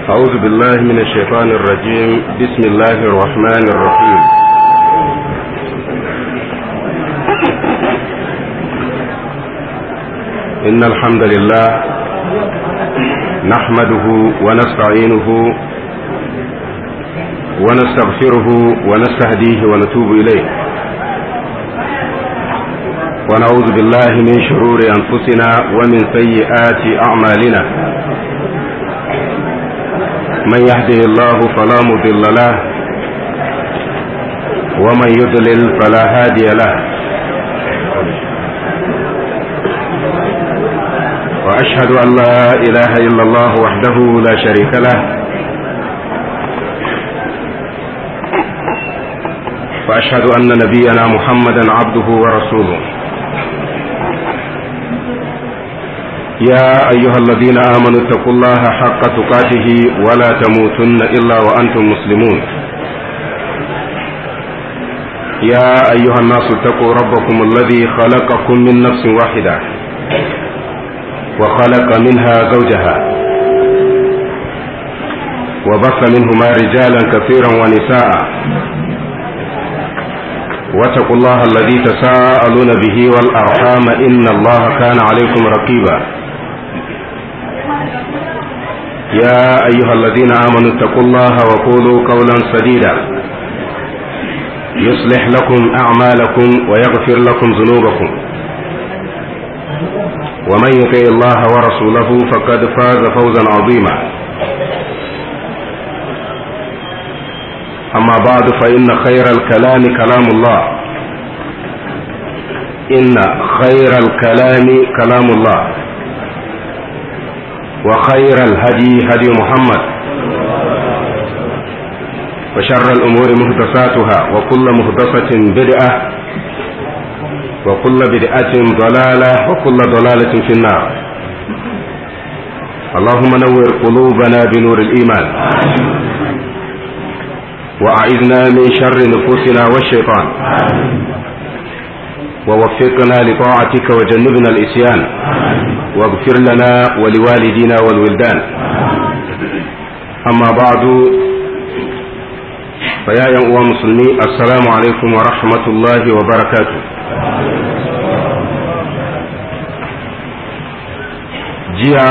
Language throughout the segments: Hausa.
أعوذ بالله من الشيطان الرجيم بسم الله الرحمن الرحيم إن الحمد لله نحمده ونستعينه ونستغفره ونستهديه ونتوب إليه ونعوذ بالله من شرور أنفسنا ومن سيئات أعمالنا من يهده الله فلا مضل له ومن يضلل فلا هادي له واشهد ان لا اله الا الله وحده لا شريك له واشهد ان نبينا محمدا عبده ورسوله يا أيها الذين آمنوا اتقوا الله حق تقاته ولا تموتن إلا وأنتم مسلمون يا أيها الناس اتقوا ربكم الذي خلقكم من نفس واحدة وخلق منها زوجها وبث منهما رجالا كثيرا ونساء واتقوا الله الذي تساءلون به والأرحام إن الله كان عليكم رقيبا يا أيها الذين آمنوا اتقوا الله وقولوا قولا سديدا يصلح لكم أعمالكم ويغفر لكم ذنوبكم ومن يطع الله ورسوله فقد فاز فوزا عظيما أما بعد فإن خير الكلام كلام الله إن خير الكلام كلام الله وخير الهدي هدي محمد وشر الأمور محدثاتها وكل محدثة بدعة وكل بدعة ضلالة وكل ضلالة في النار اللهم نور قلوبنا بنور الإيمان وأعذنا من شر نفوسنا والشيطان ووفقنا لطاعتك وجنبنا الإسيان واغفر لنا ولوالدينا والولدان أما بعد فيا يا مسلمي السلام عليكم ورحمة الله وبركاته jiya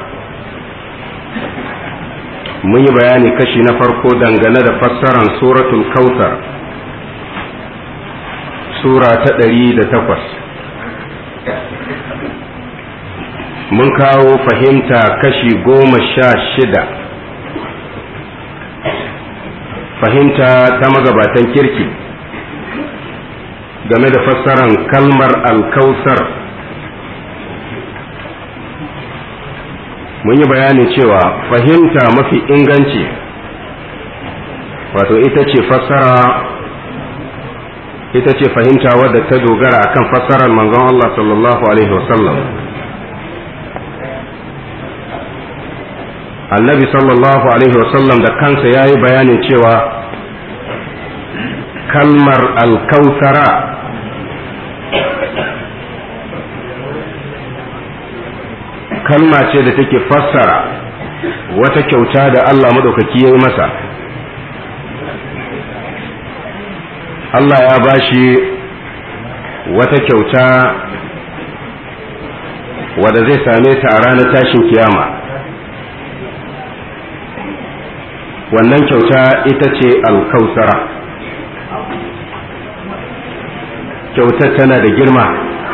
mun yi bayani kashi na farko dangane da fassaran suratul kautar sura ta ɗari da takwas mun kawo fahimta kashi goma sha shida fahimta ta magabatan kirki game da fassaran kalmar alkausar mun yi bayani cewa fahimta mafi inganci wato ita ce fassara ita ce fahimta wadda ta dogara akan fassarar manzon Allah sallallahu alaihi wasallam annabi sallallahu alaihi wasallam da kansa ya yi bayanin cewa kalmar alkautara kalma ce da take fassara wata kyauta da Allah maɗaukaki ya yi masa Allah ya ba shi wata kyauta wadda zai same ta a ranar tashin kiyama wannan kyauta ita ce alkausara kyautar tana da girma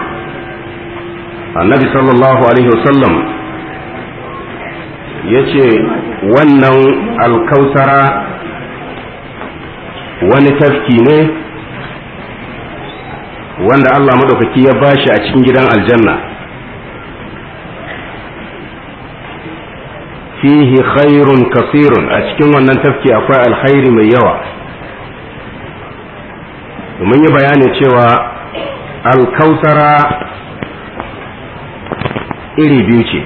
annabi sallallahu alaihi wasallam ya ce wannan alkausara wani tafki ne wanda Allah maɗaukaki ya bashi a cikin gidan aljanna fihi khairun kasirun a cikin wannan tafki akwai alkhairi mai yawa mun yi bayanin cewa alkausara iri biyu ce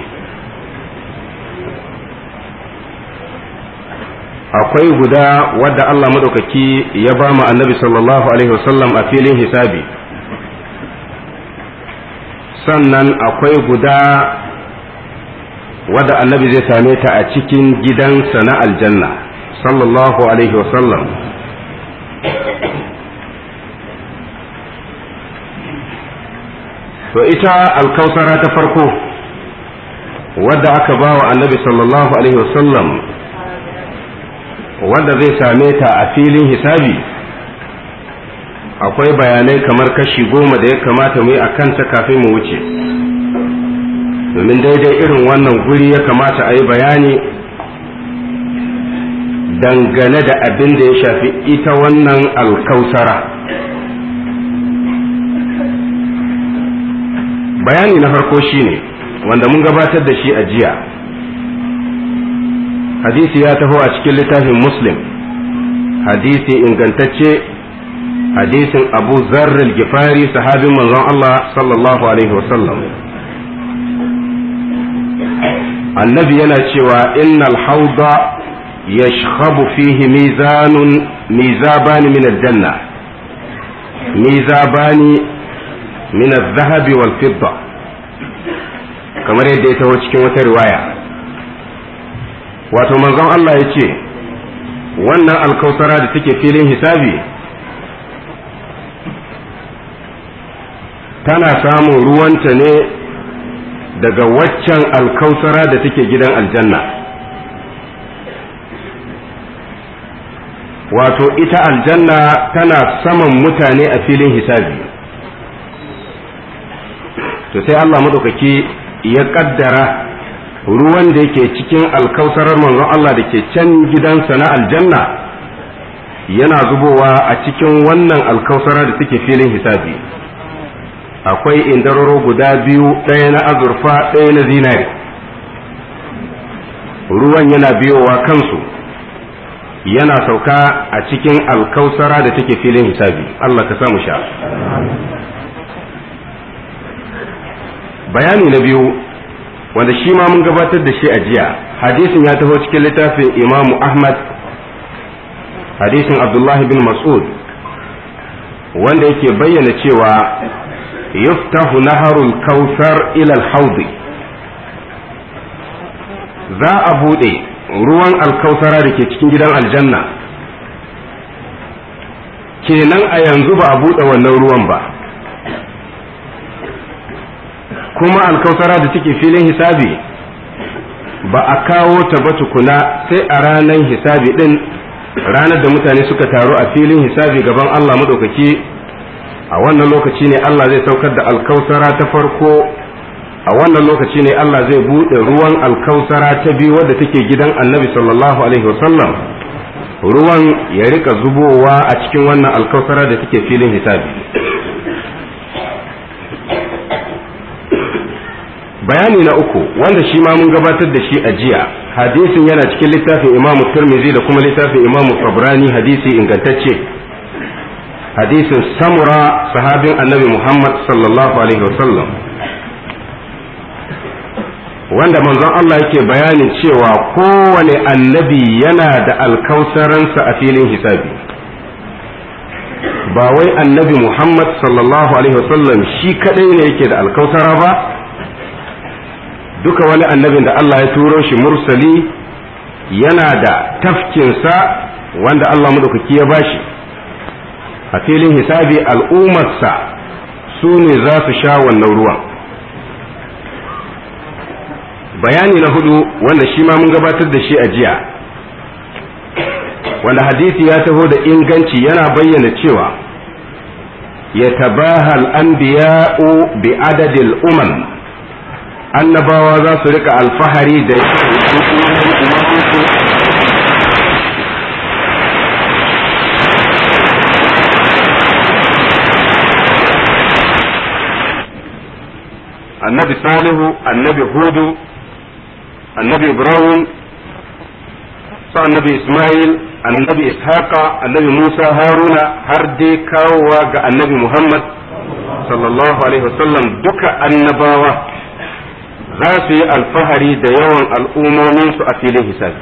akwai guda wadda Allah maɗaukaki ya ba mu annabi sallallahu alaihi wasallam a filin hisabi sannan akwai guda wadda annabi zai same ta a cikin gidansa na aljanna sallallahu alaihi wasallam to ita alkausara ta farko wadda aka ba wa annabi sallallahu alaihi wasallam wadda zai same ta a filin hisabi akwai bayanai kamar kashi goma da ya kamata mu yi a kanta kafin mu wuce domin daidai irin wannan guri ya kamata a yi bayani dangane da abin da ya shafi ita wannan alkausara bayani na farko shine wanda mun gabatar da shi a jiya hadisi ya taho a cikin littafin muslim hadisi ingantacce hadisin abu zarril gifari sahabin manzon Allah sallallahu alaihi wasallam annabi yana cewa innal hauda yashkhabu fihi mizanun mizabani min aljanna mizabani min al-dhahabi wal fidda kamar yadda ya taho cikin wata riwaya wato manzon Allah ya ce wannan alkausara da take filin hisabi tana samun ruwanta ne daga waccan alkausara da take gidan aljanna wato ita aljanna tana saman mutane a filin hisabi to sai Allah madaukaki ya kaddara ruwan da yake cikin alkausarar manzon Allah da ke can gidansa na aljanna yana zubowa a cikin wannan alkausara da take filin hisabi akwai indararo guda biyu ɗaya na azurfa ɗaya na zinari ruwan yana biyowa kansu yana sauka a cikin alkausara da take filin hisabi Allah ka samu sha bayani na biyu wanda shi ma mun gabatar da shi a jiya hadisin ya taho cikin littafin imamu ahmad hadisin abdullahi bin mas'ud wanda yake bayyana cewa yuftahu naharul kautsar ila al-haudi za a bude ruwan alkausara da ke cikin gidan aljanna kenan a yanzu ba a bude wannan ruwan ba kuma alkausara da take filin hisabi ba a kawo ta ba tukuna sai a ranar hisabi din ranar da mutane suka taru a filin hisabi gaban Allah madaukaki a wannan lokaci ne Allah zai saukar da alkausara ta farko a wannan lokaci ne Allah zai buɗe ruwan alkausara ta biyu wadda take gidan annabi sallallahu alaihi wasallam ruwan ya rika zubowa a cikin wannan alkausara da take filin hisabi bayani na uku wanda shi ma mun gabatar da shi a jiya hadisin yana cikin littafin imamu turmizi da kuma littafin imamu tabrani hadisi ingantacce hadisin samura sahabin annabi muhammad sallallahu alaihi wasallam wanda manzon Allah yake bayanin cewa kowane annabi yana da alkausaransa a filin hisabi ba wai annabi muhammad sallallahu alaihi wasallam shi kadai ne yake da alkausara ba duka wani annabin da Allah ya turo shi mursali yana da tafkinsa wanda Allah madaukaki ya bashi a filin hisabi al'ummarsa su ne za su sha wannan ruwan bayani na hudu wanda shi ma mun gabatar da shi a jiya wanda hadisi ya taho da inganci yana bayyana cewa ya tabahal anbiya'u bi adadil umam annabawa za su rika alfahari da annabi salihu annabi hudu annabi ibrahim sa annabi ismail annabi ishaqa annabi musa haruna har dai kawowa ga annabi muhammad sallallahu alaihi wasallam duka annabawa za su yi alfahari da yawan al'ummominsu a filin hisabi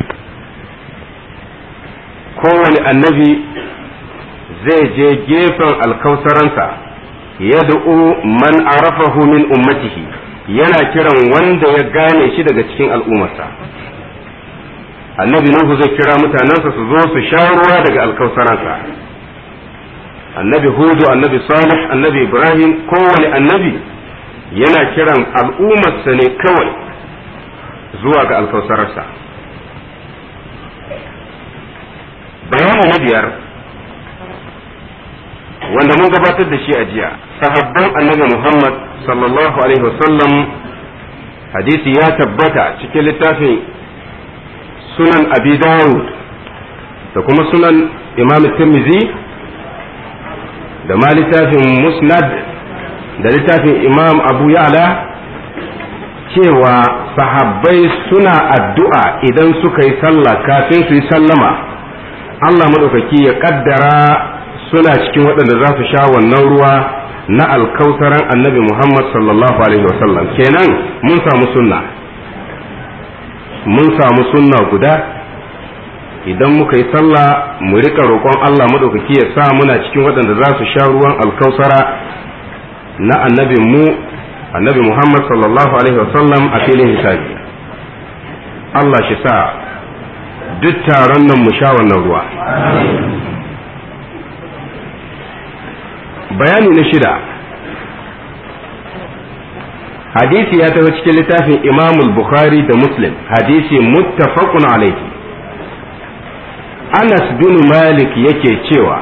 kowane annabi zai je gefen alkausaransa yad'u man arafahu min ummatihi yana kiran wanda ya gane shi daga cikin al'ummarsa annabi nuhu zai kira mutanensa su zo su sha ruwa daga alkausaransa annabi hudu annabi salih annabi ibrahim kowane annabi yana kiran al'ummarsa ne kawai zuwa ga alkausararsa bayani na biyar wanda mun gabatar da shi a jiya sahabban annabi muhammad sallallahu alaihi wasallam hadisi ya tabbata cikin littafin sunan abi dawud da kuma sunan imam tirmidhi da ma littafin musnad da littafin imam abu ya'la cewa sahabbai suna addu'a idan suka yi sallah kafin su yi sallama Allah maɗaukaki ya ƙaddara suna cikin waɗanda za su sha wannan ruwa na alkautaran annabi Muhammad sallallahu Alaihi wasallam kenan mun samu sunna mun samu sunna guda idan muka yi sallah mu rika roƙon Allah maɗaukaki ya sa muna cikin waɗanda za su sha ruwan alkausara na annabin mu annabi Muhammad sallallahu Alaihi wasallam a filin hisabi Allah shi sa duk taron nan mu sha wannan ruwa bayani na shida hadisi ya taho cikin littafin imamul bukhari da muslim hadisi muttafaqun alaihi anas bin malik yake cewa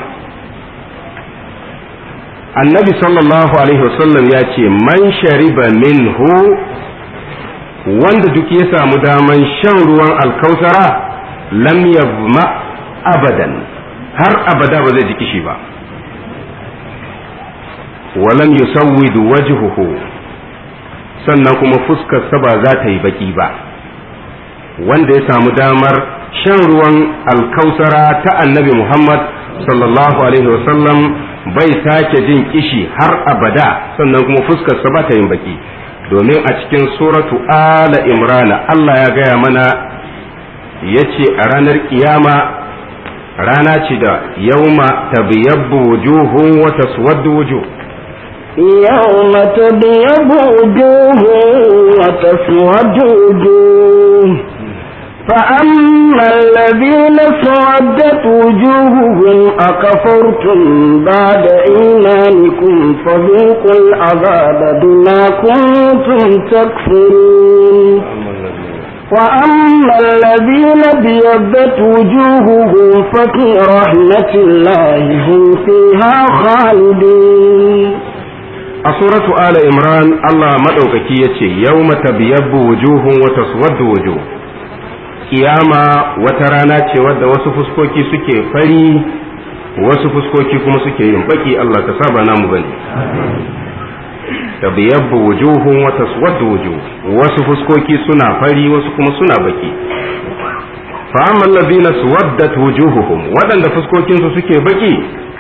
annabi sallallahu alaihi wasallam ya ce man shariba minhu wanda duk ya samu daman shan ruwan alkausara lam yabma abadan har abada ba zai ji kishi ba walam yusawwidu wajhuhu sannan kuma fuskarsa ba za ta yi baki ba wanda ya samu damar shan ruwan alkausara ta annabi Muhammad sallallahu alaihi wasallam bai sake jin kishi har abada sannan kuma fuskarsa ba ta yin baki domin a cikin suratu ala imrana Allah ya gaya mana ya ce a ranar kiyama rana ce da yauma tabiyabbu wujuhun wa taswaddu wujuh يوم تبيض وجوه وتسود وجوه فأما الذين سودت وجوههم أكفرتم بعد إيمانكم فذوقوا العذاب بما كنتم تكفرون وأما الذين بيضت وجوههم ففي رحمة الله هم فيها خالدون a suratu ala imran Allah maɗaukaki ya ce yau tabiyabbu wujuhun wa taswaddu wujuh kiyama wata rana ce wadda wasu fuskoki suke fari wasu fuskoki kuma suke yin baki Allah ka saba namu bane tabiyabbu wujuhun wa taswaddu wujuh wasu fuskoki suna fari wasu kuma suna baki fa amma allazina suwaddat wujuhuhum waɗanda fuskokinsu suke baki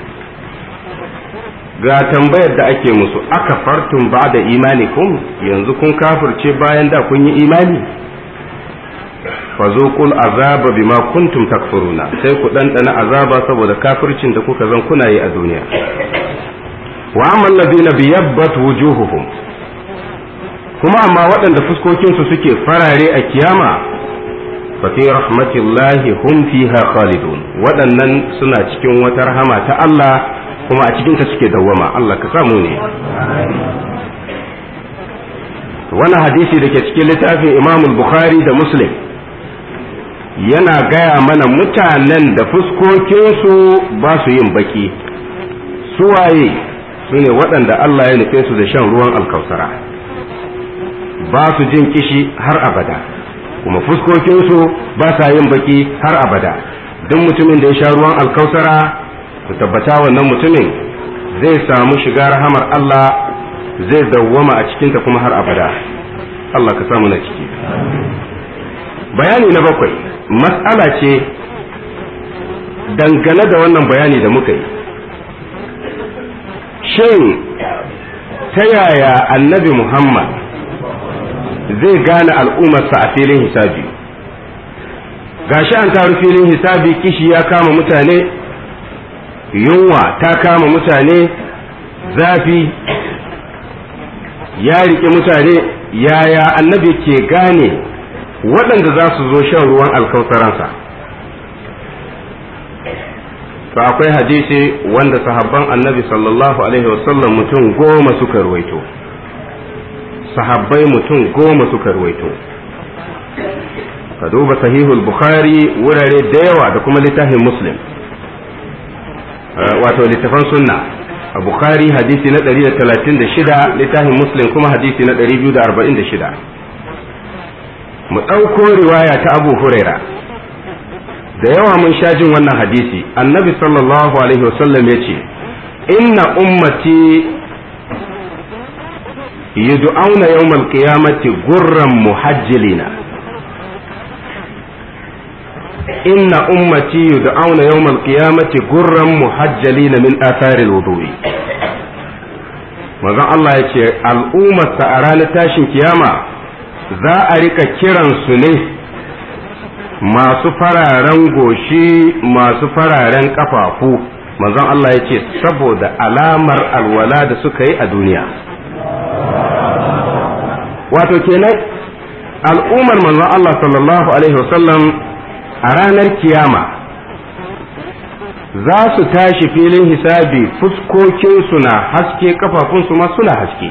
ga tambayar da ake musu aka fartun ba da imanikum yanzu kun kafirce bayan da kun yi imani fazuqul azaba bima kuntum takfuruna sai ku ɗanɗana azaba saboda kafircin da kuka zan kuna yi a duniya wa amma alladhina biyabbat wujuhuhum kuma amma waɗanda fuskokinsu suke farare a kiyama fa fi rahmatillahi hum fiha khalidun waɗannan suna cikin wata rahama ta Allah kuma a cikinta suke dawwama Allah ka samu ne wannan hadisi da ke cikin littafin Imam Bukhari da Muslim yana gaya mana mutanen da fuskokinsu ba su yin baki suwaye su ne waɗanda Allah ya nufe su da shan ruwan alkausara ba su jin kishi har abada kuma fuskokinsu ba sa yin baki har abada duk mutumin da ya sha ruwan alkausara ku tabbata wannan mutumin zai samu shiga rahamar Allah zai dawwama a cikinta kuma har abada Allah ka samu na ciki bayani na bakwai matsala ce dangane da wannan bayani da muka yi shin ta yaya annabi Muhammad zai gane al'ummarsa a filin hisabi gashi an taru filin hisabi kishi ya kama mutane yunwa ta kama mutane zafi ya riƙe mutane yaya annabi ke gane waɗanda za su zo shan ruwan alkausaransa to akwai hadisi wanda sahabban annabi sallallahu alaihi wasallam mutum goma suka ruwaito sahabbai mutum goma suka ruwaito ka duba sahihul bukhari wurare da yawa da kuma littafin muslim wato littafan sunna a bukhari hadisi na 136 littafin muslim kuma hadisi na 246 mu ɗauko riwaya ta abu huraira da yawa mun sha jin wannan hadisi annabi sallallahu alaihi wasallam ya ce inna ummati yud'auna yawmal qiyamati gurran muhajjilina inna ummati yud'auna yawmal qiyamati gurran muhajjalina min athari alwudu'i manzon Allah ya ce al'ummarsa a ranar tashin kiyama za a rika kiransu ne masu fararen goshi masu fararen kafafu manzon Allah ya ce saboda alamar alwala da suka yi a duniya wato kenan al'ummar manzon Allah sallallahu alaihi wasallam a ranar kiyama za su tashi filin hisabi fuskokinsu na haske kafafunsu ma suna haske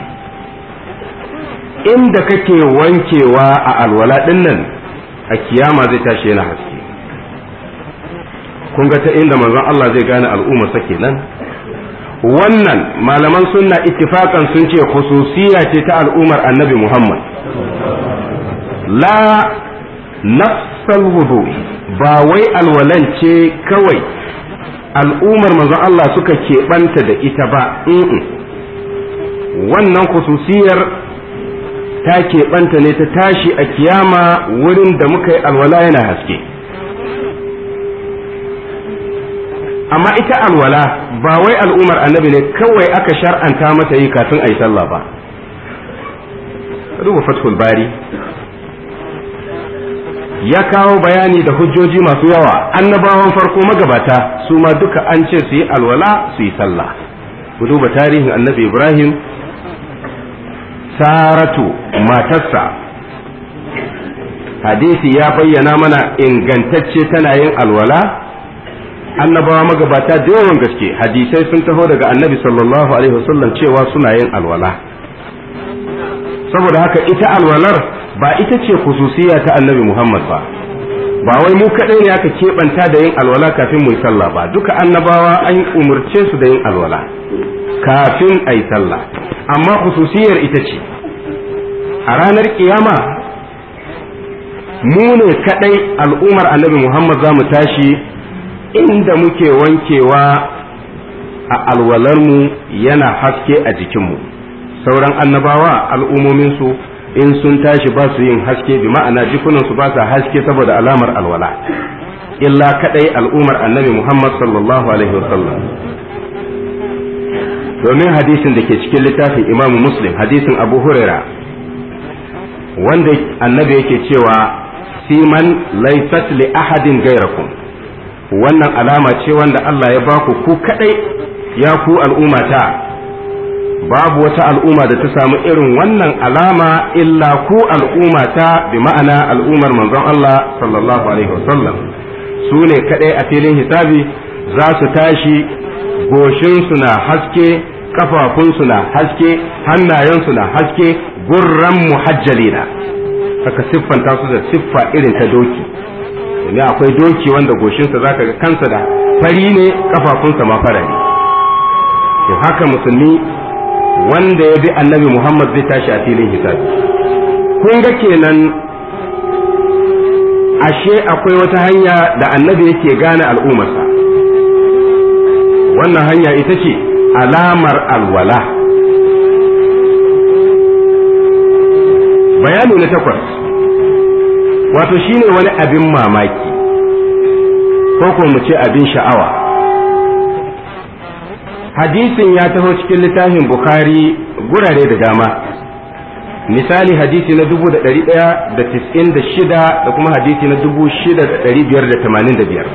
inda kake wankewa a alwala dinnan a kiyama zai tashi yana haske kun ga ta inda manzon Allah zai gane al'umma sa kenan wannan malaman sunna ittifakan sun ce khususiya ce ta al'ummar annabi Muhammad la nafsal wudu ba wai alwalan ce kawai al'ummar manzon Allah suka keɓanta da ita ba wannan khususiyar ta keɓanta ne ta tashi a kiyama wurin da muka yi alwala yana haske amma ita alwala ba wai al'ummar annabi ne kawai aka shar'anta mata yi kafin a yi sallah ba duba fathul bari ya kawo bayani da hujjoji masu yawa annabawan farko magabata su ma duka an ce su yi alwala su yi sallah ku duba tarihin annabi ibrahim saratu matarsa hadisi ya bayyana mana ingantacce tana yin alwala annabawa magabata da yawan gaske hadisai sun taho daga annabi sallallahu alaihi wasallam cewa suna yin alwala saboda haka ita alwalar ba ita ce khususiya ta annabi muhammad ba ba wai mu kaɗai ne aka keɓanta da yin alwala kafin mu yi sallah ba duka annabawa an umarce su da yin alwala kafin a yi sallah amma khususiyar ita ce a ranar kiyama mu ne kadai al'ummar annabi Muhammad za mu tashi inda muke wankewa a alwalarmu yana haske a jikinmu sauran annabawa al'ummominsu in sun tashi ba su yin haske bi ma'ana jikunansu ba sa haske saboda alamar alwala illa kadai al'ummar annabi Muhammad sallallahu alaihi wasallam domin hadisin da ke cikin littafin imamu muslim hadisin abu huraira wanda annabi yake cewa siman laysat li ahadin gairakum wannan alama ce wanda Allah ya baku ku kadai ya ku al'ummata babu wata al'umma da ta samu irin wannan alama illa ku al'ummata bi ma'ana al'ummar manzon Allah sallallahu alaihi wasallam su ne kadai a filin hisabi za su tashi goshinsu na haske kafafunsu na haske hannayensu na haske gurran muhajjalina aka siffanta su da siffa irin ta doki domin akwai doki wanda goshinsa zaka ga kansa da fari ne kafafunsa ma fara ne to haka musulmi wanda ya bi annabi muhammad zai tashi a filin hisabi kun ga kenan ashe akwai wata hanya da annabi yake gane al'ummarsa wannan hanya ita ce alamar alwala bayani na takwas wato shine wani abin mamaki ko ko mu ce abin sha'awa hadisin ya taho cikin littafin bukhari gurare da dama misali hadisi na dubu da ɗari ɗaya da tis'in da shida da kuma hadisi na dubu shida da ɗari biyar da tamanin da biyar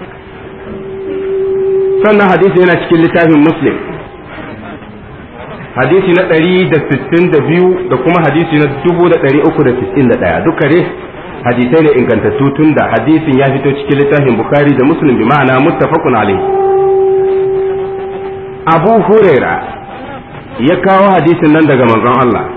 sannan hadisi yana cikin littafin muslim hadisi na ɗari da sittin da biyu da kuma hadisi na dubu da ɗari uku da sittin da ɗaya duka dai hadisai ne ingantattu tun da hadisin ya fito cikin littafin bukari da muslim bi ma'ana muttafaqun alaihi abu huraira ya kawo hadisin nan daga manzon Allah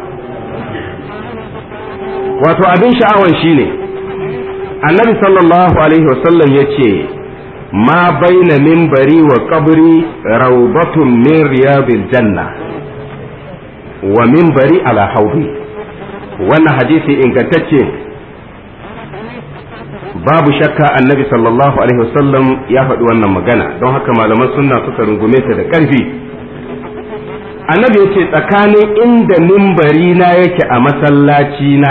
wato abin sha'awan shine annabi sallallahu alaihi wasallam ya ce ma baina minbari wa qabri rawdatun min riyadil janna wa minbari ala haudi wannan hadisi ingantacce babu shakka annabi sallallahu alaihi wasallam ya faɗi wannan magana don haka malaman sunna suka rungume ta da ƙarfi annabi ya ce tsakanin inda mimbari na yake a masallaci na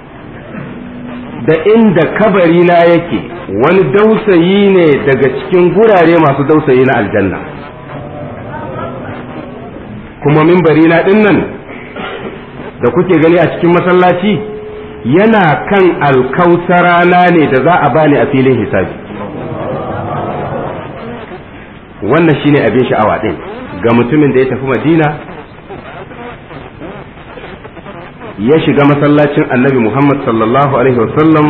da inda kabari na yake wani dausayi ne daga cikin gurare masu dausayi na aljanna kuma mimbari na nan da kuke gani a cikin masallaci yana kan alkausarana ne da za a bani a filin hisabi wannan shine abin sha'awa ɗin ga mutumin da ya tafi madina ya shiga masallacin annabi muhammad sallallahu alaihi wasallam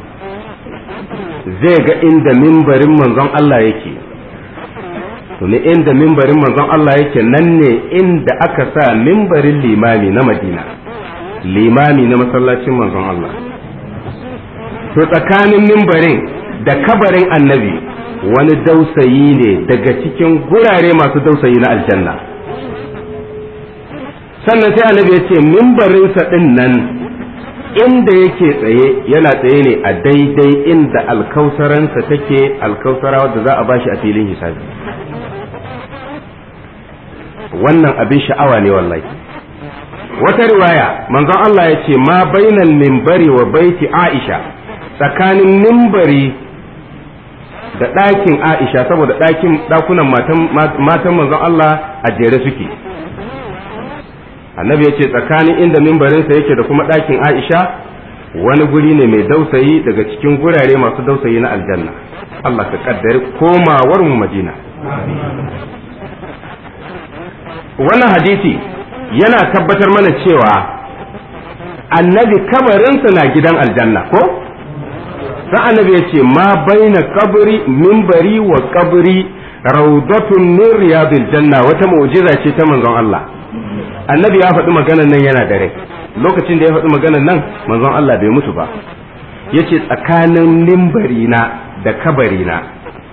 zai ga inda mimbarin manzon Allah yake ne inda mimbarin manzon Allah yake nan ne inda aka sa mimbarin limami na madina limami na masallacin manzon Allah to tsakanin mimbarin da kabarin annabi wani dausayi ne daga cikin gurare masu dausayi na aljanna sannan sai annabi ya ce mimbarinsa ɗin nan inda yake tsaye yana tsaye ne a daidai inda alkausaransa take alkausara wadda za a bashi a filin hisabi wannan abin sha'awa ne wallahi wata riwaya manzon Allah ya ce ma bainal mimbari wa baiti Aisha tsakanin mimbari da ɗakin Aisha saboda ɗakin ɗakunan matan manzon Allah a jere suke annabi ya ce tsakanin inda mimbarinsa yake da kuma ɗakin Aisha wani guri ne mai dausayi daga cikin gurare masu dausayi na aljanna Allah ka kaddari komawar mu Madina wannan hadisi yana tabbatar mana cewa annabi kabarinsa na gidan aljanna ko sai annabi ya ce ma baina kabri minbari wa kabri rawdatun min riyadil janna wata mu'jiza ce ta manzon Allah annabi ya faɗi maganar nan yana da rai lokacin da ya faɗi maganar nan manzon Allah bai mutu ba yace tsakanin minbari na da kabari na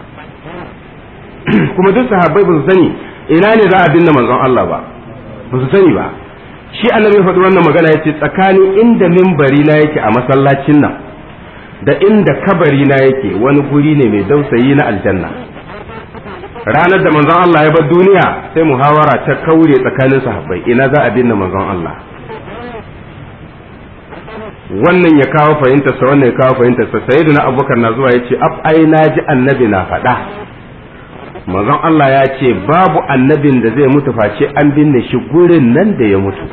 kuma duk sahabbai ba su sani ina ne za a binne manzon Allah ba ba su sani ba shi annabi ya faɗi wannan magana yace tsakanin inda minbari na yake a masallacin nan da inda kabari na yake wani guri ne mai dausayi na aljanna ranar da manzon Allah ya bar duniya sai muhawara ta kaure tsakanin sahabbai ina za a binne manzon Allah wannan ya kawo fahimtar sa wannan ya kawo fahimtar sa sayyidina abubakar na zuwa yace af ai naji annabi na faɗa manzon Allah ya ce babu annabin da zai mutu face an binne shi gurin nan da ya mutu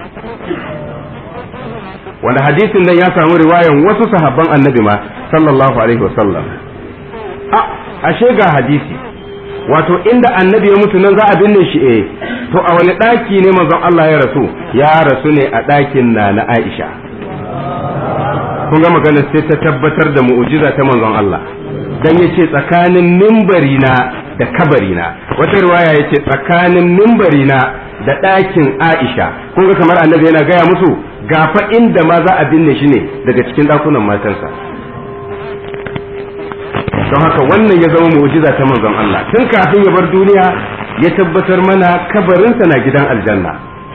wanda hadisin nan ya samu riwayan wasu sahabban annabi ma sallallahu alaihi wasallam a ashe ga hadisi wato inda annabi ya mutu nan za a binne shi eh to a wani daki ne manzon Allah ya rasu ya rasu ne a dakin na na Aisha kun ga magana sai ta tabbatar da mu'jiza ta manzon Allah dan yace tsakanin mimbari na da kabari na wata riwaya yace tsakanin mimbari na da ɗakin Aisha kun ga kamar annabi yana gaya musu gafa inda ma za a binne shi ne daga cikin ɗakunan matansa don haka wannan ya zama mu'jiza ta manzon Allah tun kafin ya bar duniya ya tabbatar mana kabarinsa na gidan aljanna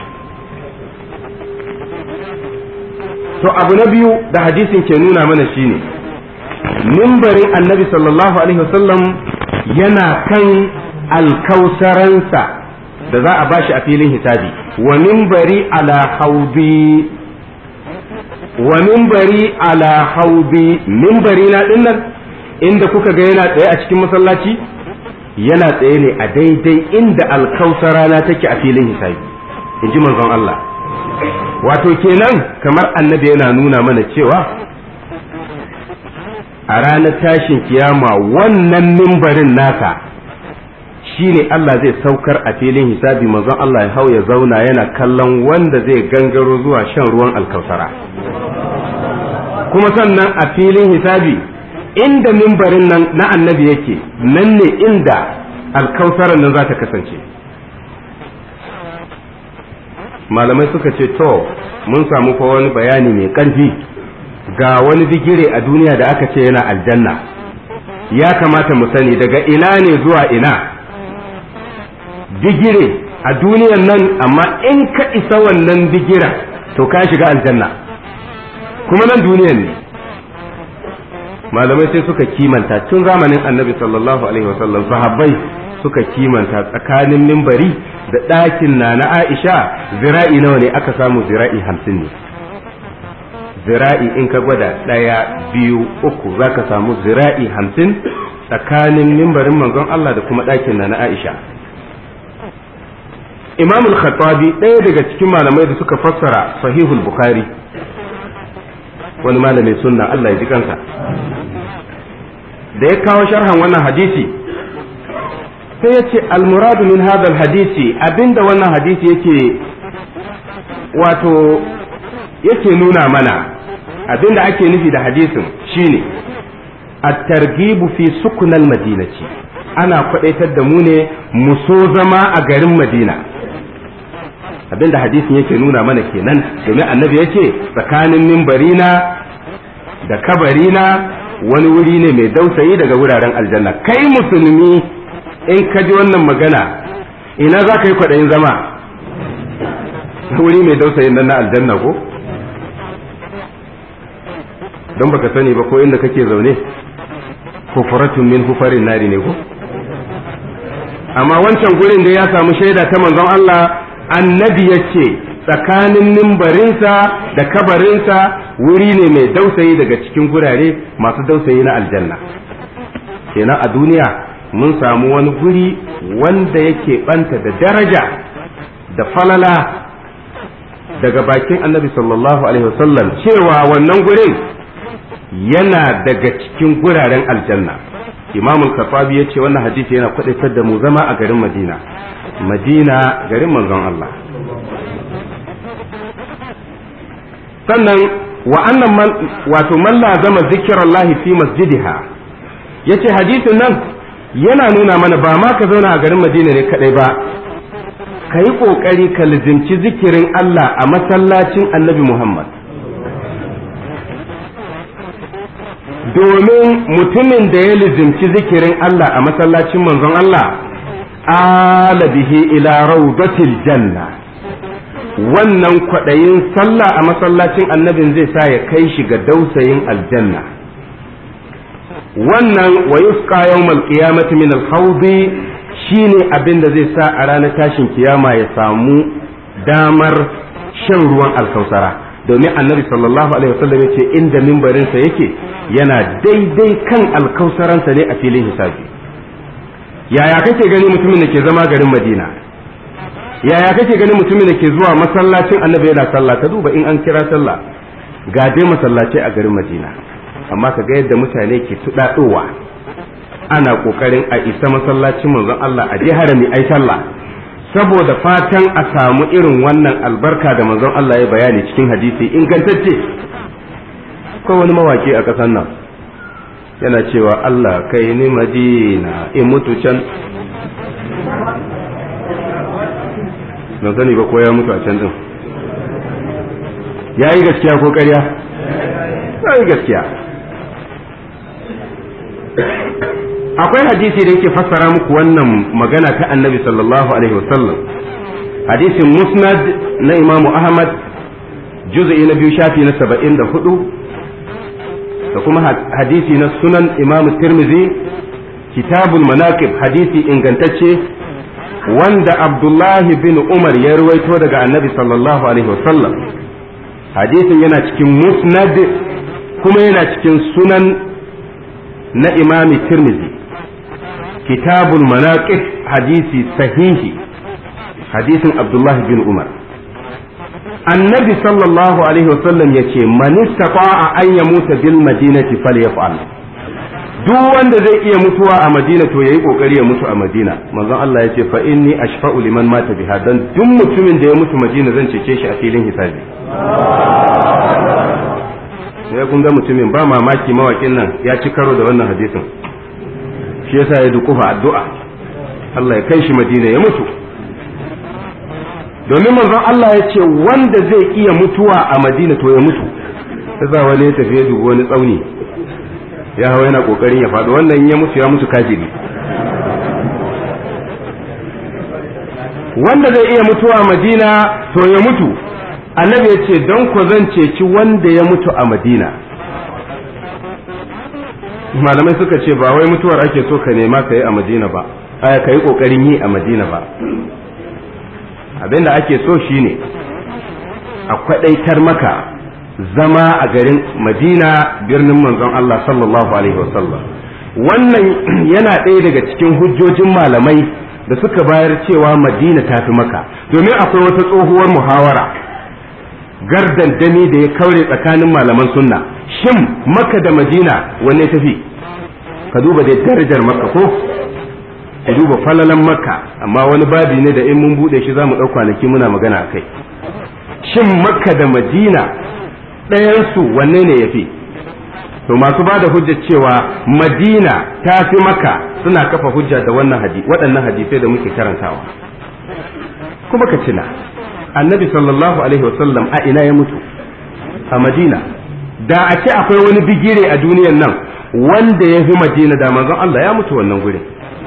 to abu na biyu da hadisin ke nuna mana shine mimbarin annabi sallallahu alaihi wasallam yana kan alkausaransa da za a bashi a filin hisabi wa mimbari ala haudi wa mimbari ala haudi mimbari na dinnan inda kuka ga yana tsaye a cikin masallaci yana tsaye ne a daidai inda alkausara na take a filin hisabi in ji manzon Allah wato kenan kamar annabi yana nuna mana cewa a ranar tashin kiyama wannan mimbarin naka shine Allah zai saukar a filin hisabi manzon Allah ya hau ya zauna yana kallon wanda zai gangaro zuwa shan ruwan alkausara kuma sannan a filin hisabi inda mimbarin nan na annabi yake nan ne inda alkausaran nan za ta kasance malamai suka ce to mun samu fa wani bayani mai ƙarfi ga wani digire a duniya da aka ce yana aljanna ya kamata mu sani daga ina ne zuwa ina digire a duniyan nan amma in ka isa wannan digira to ka shiga aljanna kuma nan duniyan ne malamai sai suka kimanta tun zamanin annabi sallallahu alaihi wasallam sahabbai suka kimanta tsakanin mimbari da ɗakin na na aisha zira'i nawa ne aka samu zira'i hamsin ne zira'i in ka gwada ɗaya biyu uku za ka samu zira'i hamsin tsakanin mimbarin manzon Allah da kuma ɗakin na na aisha imam al-khattabi ɗaya daga cikin malamai da suka fassara sahihul bukhari wani malamin sunna Allah ya ji kansa da ya kawo sharhan wannan hadisi sai ya ce almuradu min hadal hadisi abinda wannan hadisi yake wato yake nuna mana abinda ake nufi da hadisin shine at-targhibu fi sukunal madinati ana kwadaitar da mu ne mu so zama a garin madina abinda hadisin yake nuna mana kenan domin annabi yake tsakanin mimbarina da kabarina wani wuri ne mai dausayi daga wuraren aljanna kai musulmi in ka ji wannan magana ina za ka yi kwaɗayin zama wuri mai dausayin nan na aljanna ko don baka sani ba ko inda kake zaune hufuratun min hufarin nari ne ko amma wancan gurin da ya samu shaida ta manzon Allah annabi ya ce tsakanin nimbarinsa da kabarinsa wuri ne mai dausayi daga cikin gurare masu dausayi na aljanna kenan a duniya mun samu wani guri wanda yake banta da daraja da falala daga bakin annabi sallallahu alaihi wasallam cewa wannan gurin yana daga cikin guraren aljanna imamul kafabi ya ce wannan hadisi yana kwadaitar da mu zama a garin madina madina garin manzon Allah sannan wa annan man wato man lazama zikirallahi fi masjidiha yace hadisin nan yana nuna mana ba ma ka zauna a garin madina ne kadai ba ka yi kokari ka lizimci zikirin Allah a masallacin annabi Muhammad domin mutumin da ya lizimci zikirin Allah a masallacin manzon Allah ala bihi ila rawdatil janna wannan kwaɗayin sallah a masallacin annabin zai sa ya kai shi ga dausayin aljanna wannan wa yusqa yawmal qiyamati min al-hawdi shine abin da zai sa a ranar tashin kiyama ya samu damar shan ruwan alkausara domin annabi sallallahu alaihi wasallam yace inda mimbarinsa yake yana daidai kan alkausaransa ne a filin hisabi yaya kake gani mutumin da ke zama garin madina yaya kake gani mutumin da ke zuwa masallacin annabi yana sallah ka duba in an kira sallah ga dai masallaci a garin madina amma ka ga yadda mutane ke tudadowa ana kokarin a isa masallacin manzon Allah a je harami ai sallah saboda fatan a samu irin wannan albarka da manzon Allah ya bayani cikin hadisi ingantacce ko wani mawaki a ƙasar nan yana cewa Allah kai ni madina in mutu can ban sani ba ko ya mutu a can din ya yi gaskiya ko ƙarya ya yi gaskiya akwai hadisi da yake fassara muku wannan magana ta annabi sallallahu alaihi wasallam hadisin musnad na imamu ahmad juz'i na biyu shafi na saba'in da hudu da kuma hadisi na sunan imamu tirmizi kitabul manaqib hadisi ingantacce wanda abdullahi bin umar ya ruwaito daga annabi sallallahu alaihi wasallam hadisin yana cikin musnad kuma yana cikin sunan na imami tirmizi kitabul manaqib hadisi sahihi hadisin abdullahi bin umar annabi sallallahu alaihi wasallam ya ce man istata'a an yamuta bil madinati falyaf'al duk wanda zai iya mutuwa a madina to yayi kokari ya mutu a madina manzon Allah ya ce fa inni ashfa'u liman mata biha dan duk mutumin da ya mutu madina zan cece shi a filin hisabi sai kun ga mutumin ba mamaki mawakin nan ya ci karo da wannan hadisin shi yasa ya dukufa addu'a Allah ya kai shi madina ya mutu domin manzon Allah ya ce wanda zai iya mutuwa a madina to ya mutu yasa wani ya tafi ya dubi wani tsauni ya hawa yana kokarin ya faɗo wannan ya mutu ya mutu kafiri wanda zai iya mutuwa a madina to ya mutu annabi ya ce don ku zan ceci wanda ya mutu a madina malamai suka ce ba wai mutuwar ake so ka nema ka yi a madina ba aya ka yi kokarin yi a madina ba abinda ake so shine a kwadaitar maka zama a garin madina birnin manzon Allah sallallahu alaihi wasallam wannan yana ɗaya daga cikin hujjojin malamai da suka bayar cewa madina ta fi maka domin akwai wata tsohuwar muhawara gardan dami da ya kaure tsakanin malaman sunna shin maka da madina wanne tafi ka duba da darajar maka ko ka duba falalan maka amma wani babi ne da in mun bude shi za mu ɗau kwanaki muna magana a kai shin makka da madina ɗayansu wanne ne ya fi to masu ba da hujjar cewa madina ta fi maka suna kafa hujja da wannan hadisi waɗannan hadisai da muke karantawa kuma ka tuna annabi sallallahu alaihi wasallam a ina ya mutu a madina da a ce akwai wani bigire a duniyan nan wanda ya fi madina da manzon Allah ya mutu wannan gurin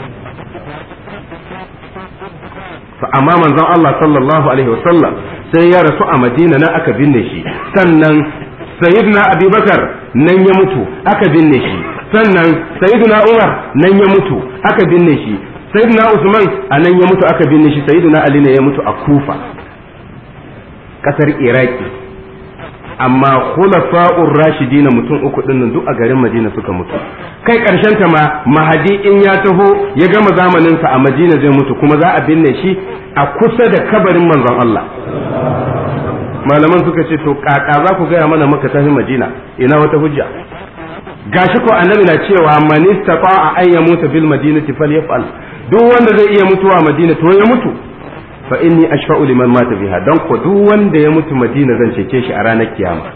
amma manzon Allah sallallahu alaihi wasallam sai ya rasu a madina nan aka binne shi sannan sayyidina abubakar nan ya mutu aka binne shi sannan sayyidina umar nan ya mutu aka binne shi sayyidina usman a nan ya mutu aka binne shi sayyidina ali ne ya mutu a kufa kasar iraki amma khulafa'ur rashidina mutum uku din duk a garin madina suka mutu kai karshen ta ma mahadi in ya taho ya gama zamanin sa a madina zai mutu kuma za a binne shi a kusa da kabarin manzon Allah malaman suka ce to kaka za ku gaya mana maka tafi madina ina wata hujja gashi ko annabi na cewa man istata'a an yamuta bil madinati falyaf'al duk wanda zai iya mutuwa a madina to ya mutu fa inni ashfa'u liman mata biha dan ko duk wanda ya mutu madina zan cece shi a ranar kiyama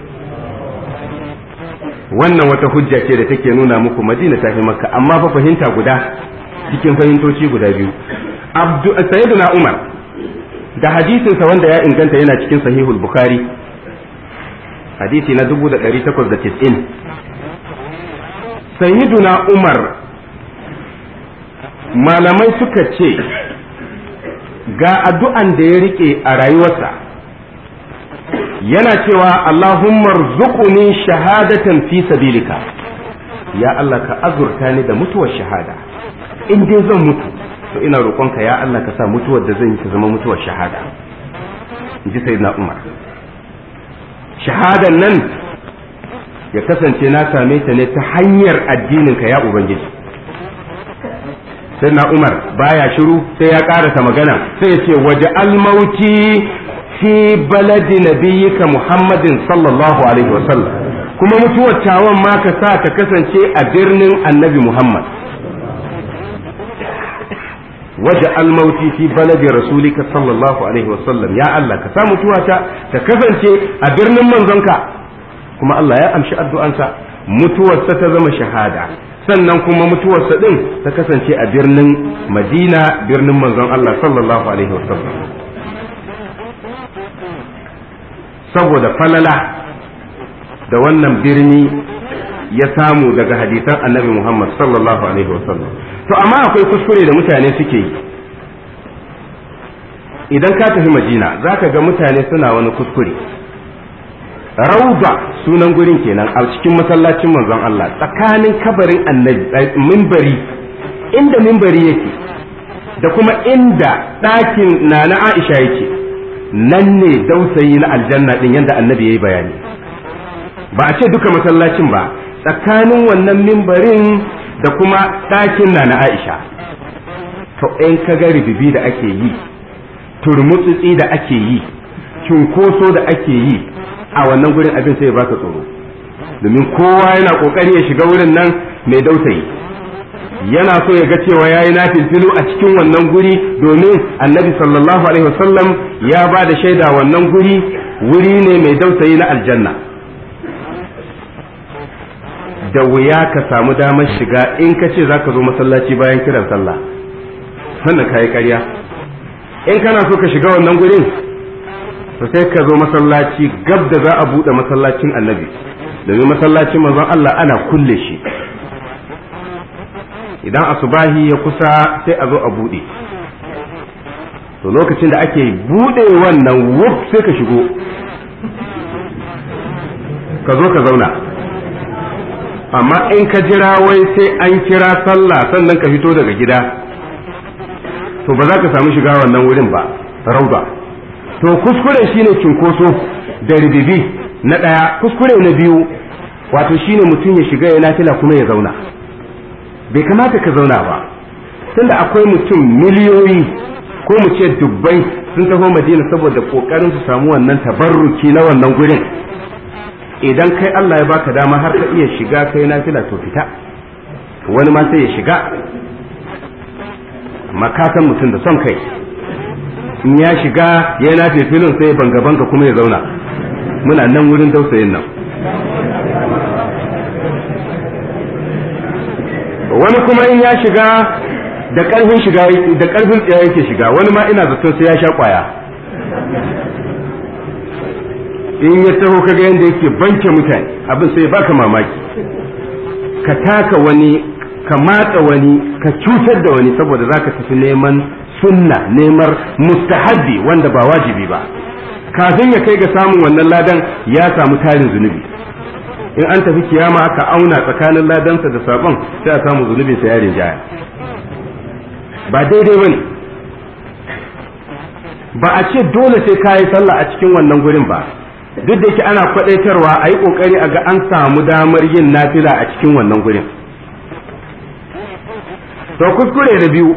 wannan wata hujja ce da take nuna muku madina ta fi makka amma fa fahimta guda cikin fahimtoci guda biyu abdu sayyiduna umar da hadisinsa wanda ya inganta yana cikin sahihul bukhari hadisi na 1890 sayyiduna umar malamai suka ce ga addu'an da ya rike a rayuwarsa yana cewa Allahumma rzuquni shahadatan fi sabilika ya Allah ka azurta ni da mutuwar shahada in dai zan mutu to ina roƙonka ya Allah ka sa mutuwar da zan yi ta zama mutuwar shahada in ji sayyidina Umar shahadan nan ya kasance na same ta ne ta hanyar addininka ya ubangiji sai na umar baya shiru sai ya karasa magana sai ya ce waje almauti fi baladi nabiyyika muhammadin sallallahu alaihi wasallam kuma mutuwar tawon ma ka sa ta kasance a birnin annabi muhammad waje almauti fi baladi rasulika sallallahu alaihi wasallam ya Allah ka sa mutuwata ta kasance a birnin manzonka kuma Allah ya amshi addu'ansa mutuwarsa ta zama shahada sannan kuma mutuwarsa din ta kasance a birnin madina birnin manzon Allah sallallahu alaihi wasallam saboda falala da wannan birni ya samu daga hadisan annabi Muhammad sallallahu alaihi wasallam to amma akwai kuskure da mutane suke yi idan ka tafi madina za ka ga mutane suna wani kuskure rauda sunan gurin kenan a cikin masallacin manzon Allah tsakanin kabarin annabi mimbari inda mimbari yake da kuma inda ɗakin na na Aisha yake nan ne dausayi na aljanna din yadda annabi ya yi bayani ba a ce duka masallacin ba tsakanin wannan mimbarin da kuma ɗakin na na Aisha to in ka ga ribibi da ake yi turmutsutsi da ake yi cunkoso da ake yi a wannan gurin abin sai ya baka tsoro domin kowa yana kokari ya shiga wurin nan mai dautayi yana so ya ga cewa ya yi nafilfilu a cikin wannan guri domin annabi sallallahu alaihi wasallam ya ba da shaida wannan guri wuri ne mai dautayi na aljanna da wuya ka samu damar shiga in ka ce za ka zo masallaci bayan kiran sallah sannan ka yi ƙarya in kana so ka shiga wannan gurin to sai ka zo masallaci gab da za a buɗe masallacin annabi domin masallacin manzon Allah ana kulle shi idan asubahi ya kusa sai a zo a buɗe to lokacin da ake buɗe wannan wuf sai ka shigo ka zo ka zauna amma in ka jira wai sai an kira sallah sannan ka fito daga gida to ba za ka samu shiga wannan wurin ba rauda to kuskure shine cinkoso da ribibi na ɗaya kuskure na biyu wato shine mutum ya shiga ya nafila kuma ya zauna bai kamata ka zauna ba tunda akwai mutum miliyoyi ko mu ce dubbai sun taho madina saboda kokarin su samu wannan tabarruki na wannan gurin idan kai Allah ya baka dama har ka iya shiga kai nafila to fita wani ma sai ya shiga makatan mutum da son kai in ya shiga ya nafe filin sai banga banga kuma ya zauna muna nan wurin dausayin nan wani kuma in ya shiga da karfin shiga da karfin tsaya yake shiga wani ma ina zaton sai ya sha kwaya in ya taho kaga yadda yake banke mutane abin sai baka mamaki ka taka wani ka matsa wani ka cutar da wani saboda zaka tafi neman sunna neman mustahabbi wanda ba wajibi ba kafin ya kai ga samun wannan ladan ya samu tarin zunubi in an tafi kiyama aka auna tsakanin ladansa da sabon sai a samu zunubin sa yarin jaya ba daidai bane ba a ce dole sai kayi sallah a cikin wannan gurin ba duk da yake ana kwadaitarwa a yi kokari a ga an samu damar yin nafila a cikin wannan gurin to kuskure da biyu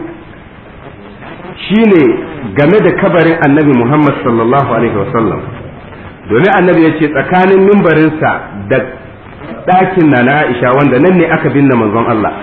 shine game da kabarin annabi muhammad sallallahu alaihi wasallam domin annabi ya ce tsakanin mimbarinsa da ɗakin na na aisha wanda nan ne aka binne manzon Allah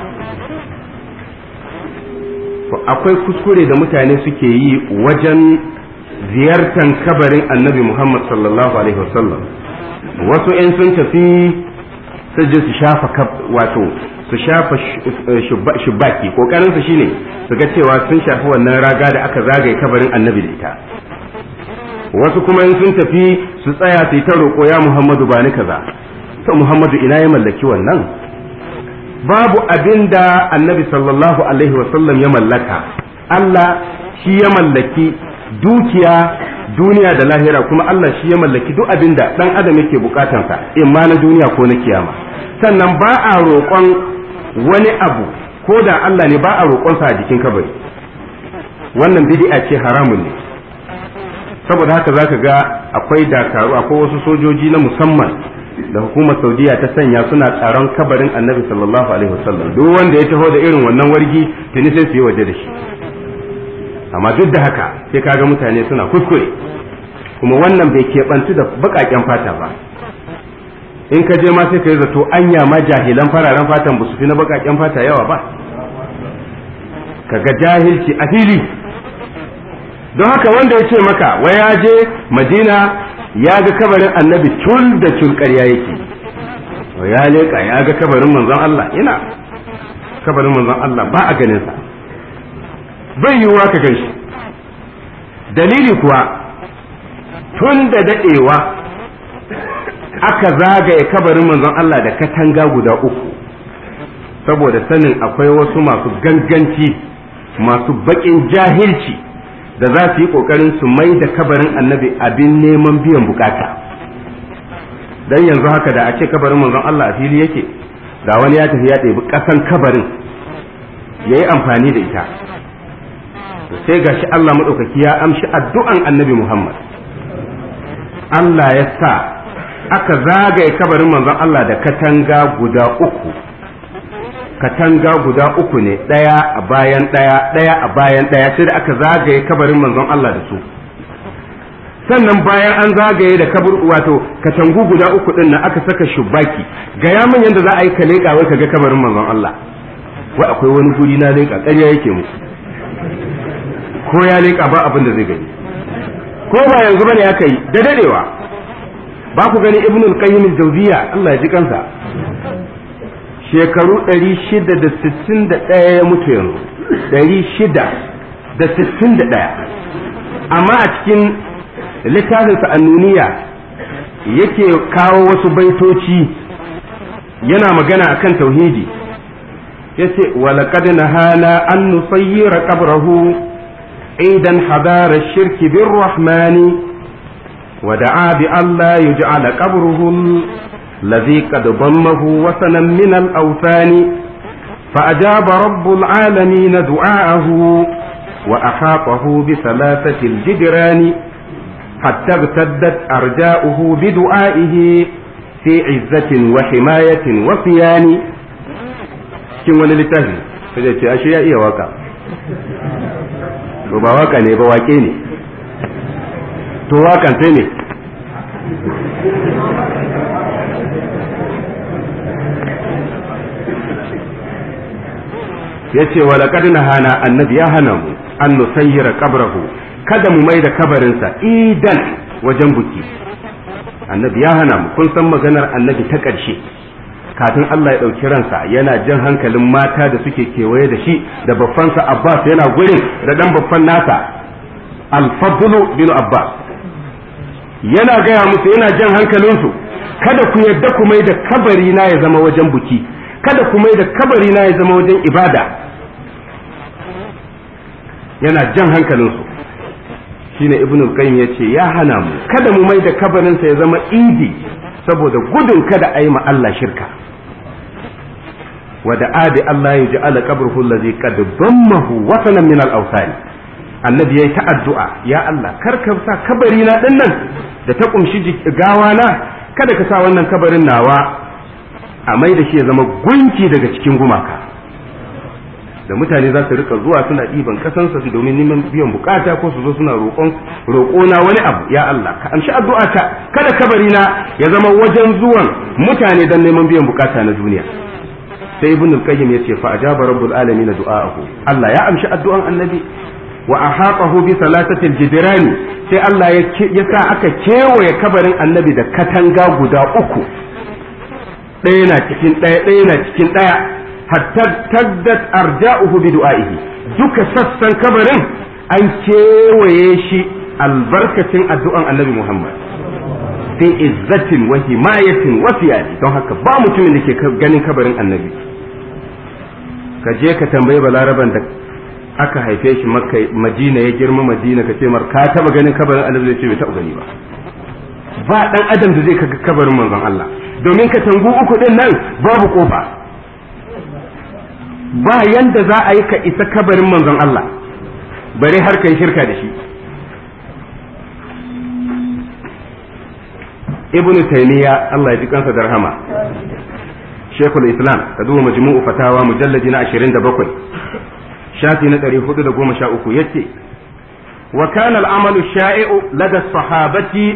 akwai kuskure da mutane suke yi wajen ziyartar kabarin annabi Muhammad sallallahu alaihi wasallam wasu ‘yan sun tafi su je su shafa wato su shafa shubaki kokarin su shine su ga cewa sun shafi wannan raga da aka zagaye kabarin annabi da ita wasu kuma in sun tafi su tsaya su yi ta roƙo ya Muhammadu ba ni kaza to Muhammadu ina ya mallaki wannan babu abin da annabi sallallahu alaihi wasallam ya mallaka Allah shi ya mallaki dukiya duniya da lahira kuma Allah shi ya mallaki duk abin da dan adam yake bukatansa in ma na duniya ko na kiyama sannan ba a roƙon wani abu ko da Allah ne ba a roƙonsa a jikin kabari wannan bid'a ce haramun ne saboda haka zaka ga akwai dakaru akwai wasu sojoji na musamman da hukumar saudiya ta sanya suna tsaron kabarin annabi sallallahu alaihi wasallam duk wanda ya taho da irin wannan wargi tuni sai su yi waje da shi amma duk da haka sai kaga mutane suna kuskure kuma wannan bai keɓantu da baƙaƙen fata ba in ka je ma sai ka yi zato anya ma jahilan fararen fatan ba su fi na baƙaƙen fata yawa ba kaga jahilci a fili don haka wanda ya ce maka wai ya je madina ya ga kabarin annabi tul da tul ƙarya yake ya leƙa ya ga kabarin manzon Allah ina kabarin manzon Allah ba a ganin sa bai yiwuwa ka gan shi dalili kuwa tun da daɗewa aka zagaye kabarin manzon Allah da katanga guda uku saboda sanin akwai wasu masu ganganci masu baƙin jahilci da za su yi ƙoƙarin su mai da kabarin annabi abin neman biyan bukata dan yanzu haka da a ce kabarin manzon Allah a fili yake da wani ya tafi ya ɗebi ƙasan kabarin ya yi amfani da ita sai gashi Allah maɗaukaki ya amshi addu'an annabi Muhammad Allah ya sa aka zagaye kabarin manzon Allah da katanga guda uku katanga guda uku ne ɗaya a bayan ɗaya ɗaya a bayan ɗaya sai da aka zagaye kabarin manzon Allah da su sannan bayan an zagaye da kabur wato katangu guda uku din nan aka saka shubaki ga ya min yanda za a yi ka leƙa wai ka ga kabarin manzon Allah wai akwai wani guri na leƙa ƙarya yake musu ko ya leƙa ba abin da zai gani ko ba yanzu bane aka yi da dadewa ba ku gani ibn al-qayyim al-jawziya Allah ya ji kansa shekaru 661 ya mutu yanzu 661 amma a cikin littafinsa annuniya yake kawo wasu baitoci yana magana akan tauhidi yace walaqad nahana an nusayyira qabrahu aidan hadara ash-shirki bir-rahmani ودعا بأن لا يجعل قبره الذي قد ضمه وثنا من الأوثان فأجاب رب العالمين دعاءه وأحاطه بثلاثة الجدران حتى ارتدت أرجاؤه بدعائه في عزة وحماية وصيان cikin wani littafi sai ce ashe ya iya waka to ba waka ne ba wake ne to wakan sai ne ya ce wa laƙad na hana annabi ya hana mu an nusayyira kabrahu kada mu mai da kabarinsa idan wajen buki annabi ya hana mu kun san maganar annabi ta ƙarshe kafin Allah ya ɗauki ransa yana jan hankalin mata da suke kewaye da shi da babbansa Abbas yana gurin da ɗan babban nasa al-fadlu bin Abbas yana gaya musu yana jan hankalinsu kada ku yadda ku mai da kabari na ya zama wajen buki kada ku mai da kabari na ya zama wajen ibada yana jan hankalinsu shine ibn al-qayyim yace ya hana mu kada mu mai da kabarinsa ya zama idi saboda gudun kada a yi ma Allah shirka wa da adi Allah ya ja'ala qabruhu allazi qad dammahu wasanan min al-awsani annabi yayi ta addu'a ya Allah kar ka sa kabari na din nan da ta kumshi gawa na kada ka sa wannan kabarin nawa a mai da shi ya zama gunki daga cikin gumaka da mutane za su rika zuwa suna ɗiban kasansa su domin neman biyan bukata ko su zo suna roƙon roƙona wani abu ya Allah ka amshi addu'a ta kada kabari na ya zama wajen zuwan mutane don neman biyan bukata na duniya sai ibn al-qayyim yace fa ajaba rabbul alamin du'aahu Allah ya amshi addu'an annabi wa ahaqahu bi salatati al-jidran sai Allah ya sa aka kewaye kabarin annabi da katanga guda uku ɗaya na cikin ɗaya ɗaya na cikin ɗaya hatta taddat arja'uhu bi du'aihi duka sassan kabarin an kewaye shi albarkacin addu'an annabi Muhammad fi izzatin wa himayatin wa fiyadi don haka ba mutumin da ke ganin kabarin annabi ka je ka tambayi balaraban da aka haife shi makka madina ya girma madina ka ce mar ka taba ganin kabarin annabi zai ce bai taɓa gani ba ba dan adam da zai kaga kabarin manzon Allah domin ka tangu uku din nan babu kofa ba yanda za a yi ka isa kabarin manzon Allah bare har kai shirka da shi ibn taymiya Allah ya ji kansa da rahama shekul islam ka duba majmu'u fatawa mujalladi na 27 shafi na 413 yace wa kana al-amalu sha'i'u lada sahabati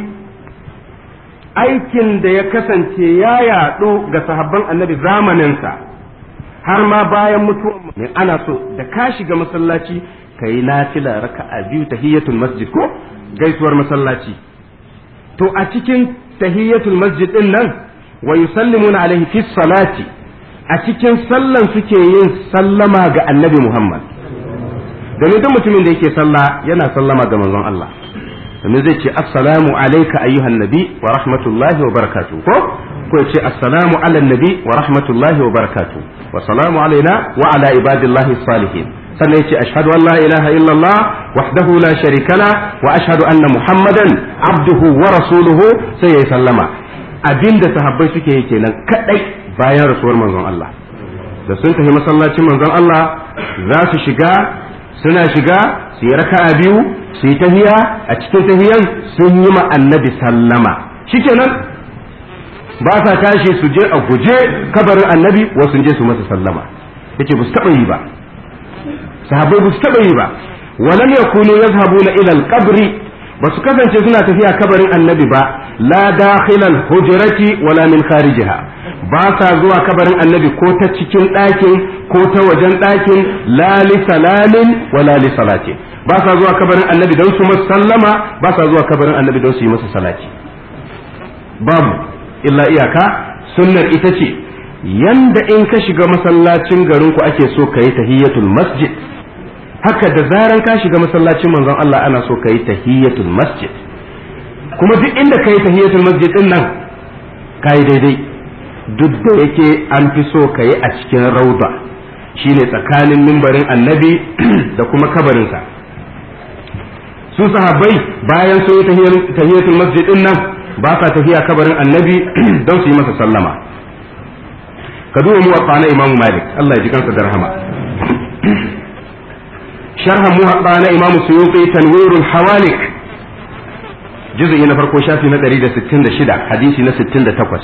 aikin da ya kasance ya yaɗu ga sahabban annabi zamaninsa har ma bayan mutuwan ne ana so da ka shiga masallaci ka yi nafila raka'a biyu tahiyatul masjid ko gaisuwar masallaci to a cikin tahiyatul masjid din nan wa yusallimuna alaihi fi salati a cikin sallan suke yin sallama ga annabi Muhammad domin duk mutumin da yake sallah yana sallama ga manzon Allah domin zai ce assalamu alayka ayyuhan nabi wa rahmatullahi wa barakatuh ko ko ya ce assalamu ala nabi wa rahmatullahi wa barakatuh wa salamu alaina wa ala ibadillahi salihin sannan ya ce ashhadu an la ilaha illallah wahdahu la sharika la wa ashhadu anna muhammadan abduhu wa rasuluhu sai ya sallama abinda sahabbai suke yi kenan kadai bayan rasuwar manzon Allah da sun tafi masallacin manzon Allah za su shiga suna shiga su yi raka'a biyu su yi tahiya a cikin tahiyan sun yi ma annabi sallama shikenan ba sa tashi su je a guje kabarin annabi wasu je su masa sallama yace ba su taba yi ba sahabbai ba su taba yi ba walam yakunu yazhabuna ila al-qabri ba su kasance suna tafiya kabarin annabi ba la dakhilal hujrati wala min kharijiha ba sa zuwa kabarin annabi ko ta cikin ɗakin ko ta wajen ɗakin la li salamin wala li salati ba sa zuwa kabarin annabi don su masa sallama ba sa zuwa kabarin annabi don su yi masa salati babu illa iyaka sunnar ita ce yanda in ka shiga masallacin garin ku ake so ka yi tahiyatul masjid haka da zaran ka shiga masallacin manzon Allah ana so ka yi tahiyatul masjid kuma duk inda ka yi tahiyatul masjid din nan ka yi daidai duk da yake an fi so ka yi a cikin rauda shine tsakanin mimbarin annabi da kuma kabarinsa su sahabbai bayan sun yi tahiyatul masjid din nan ba sa tafiya kabarin annabi don su yi masa sallama ka duba muwatta na imamu malik Allah ya ji kansa da rahama sharh muwatta na imamu suyuti tanwirul hawalik juz'i na farko shafi na 166 hadisi na 68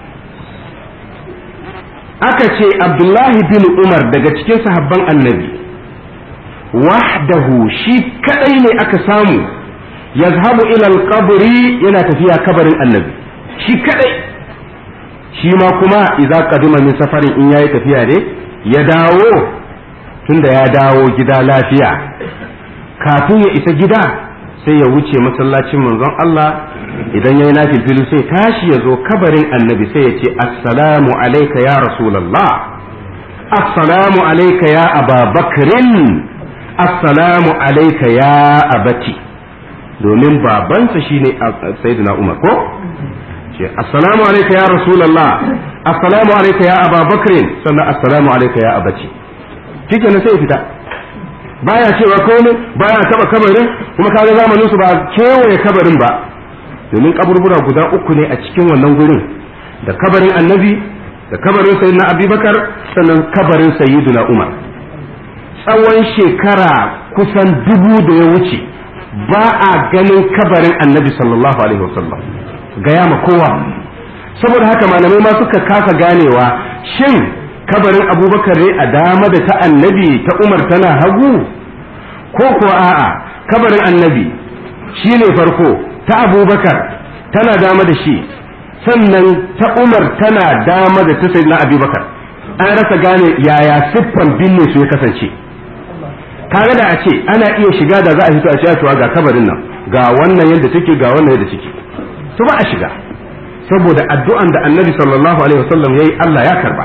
aka ce abdullahi bin umar daga cikin sahabban annabi wahdahu shi kadai ne aka samu yazhabu ila alqabri yana tafiya kabarin annabi shi kadai shi ma kuma idza qadima min safarin in yayi tafiya ne ya dawo tunda ya dawo gida lafiya kafin ya isa gida sai ya wuce masallacin manzon Allah idan yayi nafilfilu sai tashi ya zo kabarin annabi sai ya ce assalamu alayka ya rasulullah assalamu alayka ya ababakrin assalamu alayka ya abati domin babansa shine sayyidina Umar ko ce assalamu alayka ya rasulullah assalamu alayka ya ababakr sannan assalamu alayka ya abati kike ne sai fita baya cewa komai baya taba kabarin kuma kaga zamanin su ba kewaye kabarin ba domin kaburbura guda uku ne a cikin wannan gurin da kabarin annabi da kabarin sayyidina abubakar sannan kabarin sayyidina umar tsawon shekara kusan dubu da ya wuce ba a ganin kabarin annabi sallallahu alaihi wasallam gaya ma kowa saboda haka malamai ma suka kasa ganewa shin kabarin abubakar ne a dama da ta annabi ta umar tana hagu ko ko a'a kabarin annabi shi ne farko ta abubakar tana dama da shi sannan ta umar tana dama da ta sayyidina abubakar an rasa gane yaya siffan binne su ya kasance kaga da a ce ana iya shiga da za a fito a cewa ga kabarin nan ga wannan yadda take ga wannan yadda take to ba a shiga saboda addu'an da annabi sallallahu alaihi wasallam yayi Allah ya karba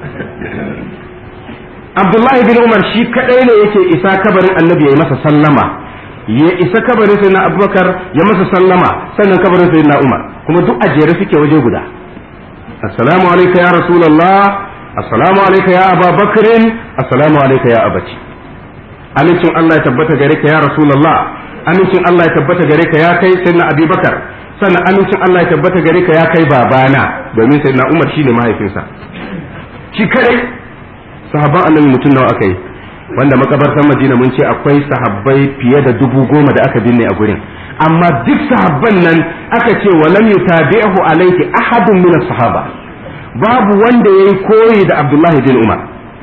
Abdullahi bin Umar shi kadai ne yake isa kabarin annabi yayi masa sallama ya isa kabarin sayyidina Abubakar ya masa sallama sannan kabarin sayyidina Umar kuma duk a jere suke waje guda assalamu alayka ya rasulullah assalamu alayka ya ababakr assalamu alayka ya abati amincin Allah ya tabbata gare ka ya Rasulullah amincin Allah ya tabbata gare ka ya kai sayyidina Abubakar sannan amincin Allah ya tabbata gare ka ya kai babana domin sayyidina Umar shine mahaifinsa shi kadai sahabban annabi mutum nawa aka yi wanda makabartar Madina mun ce akwai sahabbai fiye da dubu goma da aka binne a gurin amma duk sahabban nan aka ce wa lam yutabi'hu alayhi ahadun min sahaba babu wanda yayi koyi da Abdullahi bin Umar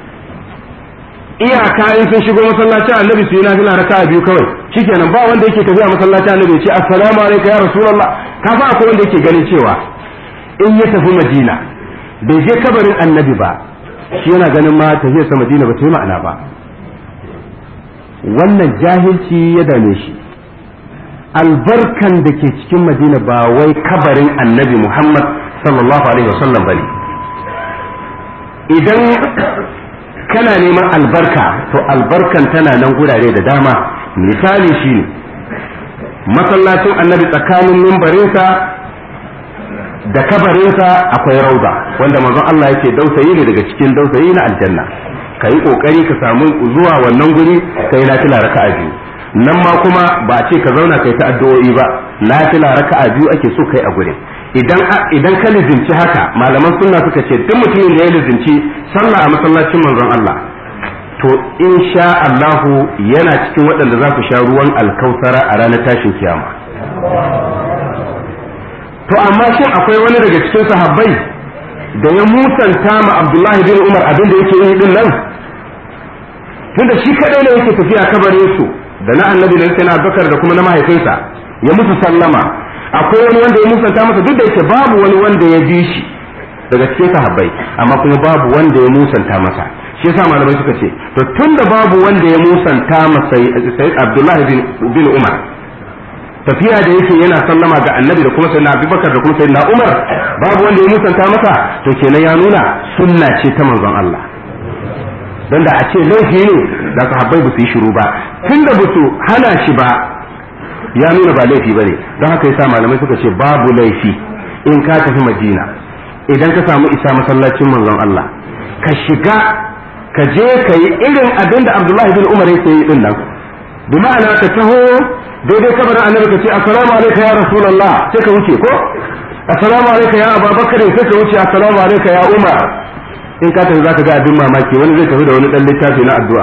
iyaka in sun shigo masallacin annabi su yi nafila raka biyu kawai shikenan ba wanda yake tafiya masallacin annabi ya ce assalamu alaikum ya rasulullah ka fa akwai wanda yake ganin cewa in ya tafi madina bai je kabarin annabi ba shi yana ganin ma tafiyar sa madina ba ta yi ma'ana ba wannan jahilci ya dame shi albarkan da ke cikin madina ba wai kabarin annabi muhammad sallallahu alaihi wasallam bane idan kana neman albarka to albarkan tana nan gurare da dama misali shi ne masallacin annabi tsakanin mimbarinsa da kabarinsa akwai rauda wanda manzon Allah yake dausayi ne daga cikin dausayi na aljanna ka yi kokari ka samu zuwa wannan guri ka yi nafila raka'a biyu nan ma kuma ba a ce ka zauna kai ta addu'o'i ba nafila raka'a biyu ake so kai a gurin idan idan ka lizinci haka malaman sunna suka ce duk mutumin da ya lizinci sallah a masallacin manzon Allah to insha Allahu yana cikin waɗanda za su sha ruwan alkausara a ranar tashin kiyama to amma shin akwai wani daga cikin sahabbai da ya musanta ma Abdullahi bin Umar abin da yake yi din nan tunda shi kadai ne yake tafiya kabarin su da na annabi da na Bakar da kuma na mahaifinsa ya musu sallama akwai wani wanda ya musanta masa duk da yake babu wani wanda ya bi shi daga cikin sahabbai amma kuma babu wanda ya musanta masa shi yasa malamai suka ce to tunda babu wanda ya musanta masa sai Abdullahi bin, bin Umar tafiya da yake yana sallama ga annabi da kuma sayyidina Abubakar da kuma sayyidina Umar babu wanda ya musanta masa to kenan ya nuna sunna ce ta manzon Allah don da a ce laifi ne da sahabbai ba su yi shiru ba tunda ba su hana shi ba ya nuna ba laifi bane don haka yasa malamai suka ce babu laifi in ka tafi Madina idan ka samu isa masallacin manzon Allah ka shiga ka je ka yi irin abin da Abdullahi bin Umar yake yi din nan bi ma'ana ka taho daidai kabarin annabi ka ce assalamu alayka ya rasulullah sai ka wuce ko assalamu alayka ya abubakar sai ka wuce assalamu alayka ya umar in ka tafi zaka ga abin mamaki wani zai tafi da wani dan littafi na addu'a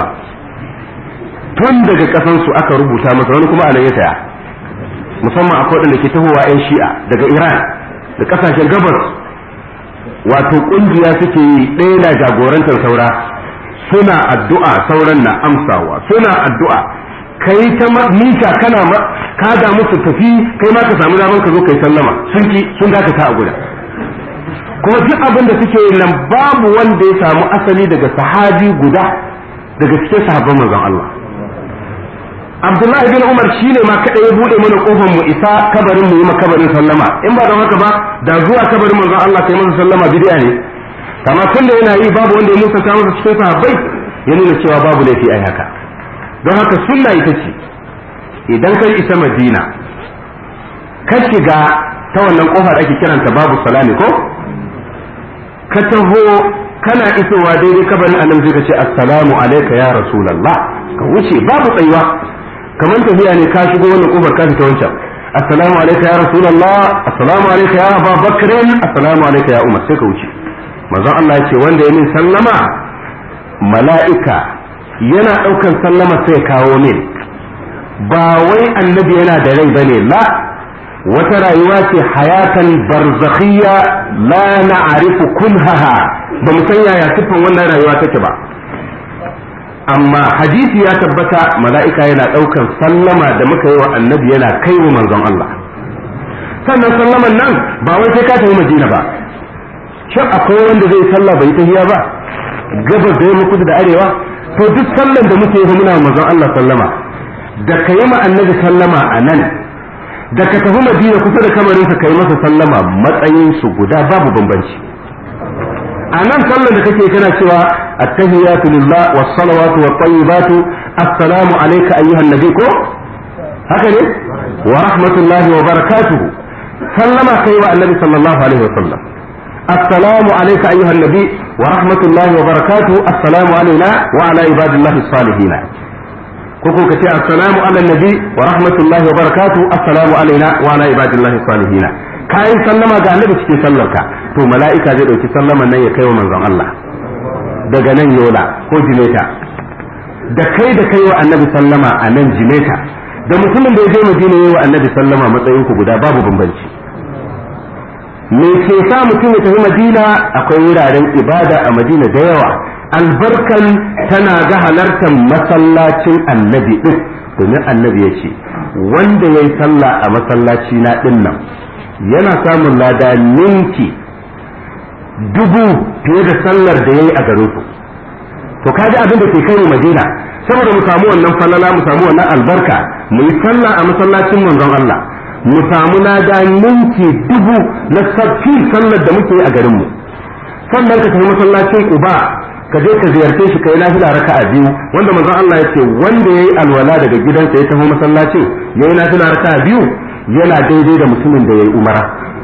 tun daga kasan su aka rubuta masa wani kuma anan ya saya musamman akwai wadanda ke tahowa yan shi'a daga iran da kasashen gabas wato kungiya suke yi ɗaya na jagorantar saura suna addu'a sauran na amsawa suna addu'a kai ta mita kana ka da musu tafi kai ma ka samu daman ka zo kai sallama sun ki sun dakata a guda kuma duk abin da suke yi nan babu wanda ya samu asali daga sahabi guda daga cikin sahabban manzon Allah Abdullahi bin Umar shine ma kada ya bude mana kofar mu isa kabarin mu yi kabarin sallama in ba don haka ba da zuwa kabarin manzon Allah kai masa sallama bid'a ne kama tunda yana yi babu wanda ya musanta masa cikin sahabbai ya nuna cewa babu laifi ai haka don haka sunna ita ce idan kai isa madina ka shiga ta wannan kofar ake kiranta babu salami ko ka taho kana isowa daidai kabarin annabi sai ka ce assalamu alayka ya rasulullah ka wuce babu tsayuwa kamar tafiya ne ka shigo wannan kofar ka fita wancan assalamu alayka ya rasulullah assalamu alayka ya abubakar assalamu alayka ya umar sai ka wuce manzon Allah ya ce wanda ya min sallama mala'ika yana ɗaukan sallama sai kawo min ba wai annabi yana da rai bane la wata rayuwa ce hayatan barzakhiyya la na'rifu kunhaha ba mu san yaya siffan wannan rayuwa take ba amma hadisi ya tabbata mala'ika yana ɗaukan sallama da muka yi wa annabi yana kai wa manzon Allah sannan sallaman nan ba wai sai ka tafi madina ba shin akwai wanda zai sallah bai tahiya ba gabas da yamma kudu da arewa to duk sallan da muke yi muna manzon Allah sallama da ka yi ma annabi sallama a nan da ka tafi madina kusa da kamarinsa ka yi masa sallama matsayin su guda babu bambanci a nan sallan da kake kana cewa attahiyatu lillah was salawatu wat tayyibatu assalamu alayka ayyuhan nabi ko haka ne wa rahmatullahi wa barakatuhu sallama kai wa annabi sallallahu alaihi wa sallam السلام عليك أيها النبي ورحمة الله وبركاته السلام علينا وعلى عباد الله الصالحين كوكو كتير السلام على النبي ورحمة الله وبركاته السلام علينا وعلى عباد الله الصالحين كاي سلما ga annabi cikin sallarka to mala'ika zai dauki sallaman nan ya kai wa manzon Allah daga nan yola ko jimeta da kai da kai wa annabi sallama a nan jimeta da mutumin da ya je madina yi wa annabi sallama matsayin ku guda babu bambanci me ke sa mutum ya tafi madina akwai wuraren ibada a madina da yawa albarkan tana ga halartar masallacin annabi din domin annabi ya ce wanda ya yi sallah a masallaci na din nan yana samun lada ninki dubu fiye da sallar da ya yi a garin ku to kaji abin da ke kai mu madina saboda mu samu wannan falala mu samu wannan albarka mu yi sallah a masallacin manzon Allah mu samu lada ninki dubu na sabbi sallar da muke a garinmu sannan ka tafi masallacin uba ka je ka ziyarce shi kai nafila raka'a biyu wanda manzon Allah yace wanda yayi alwala daga gidansa ya tafi masallacin yayi nafila raka'a biyu yana daidai da mutumin da yayi umara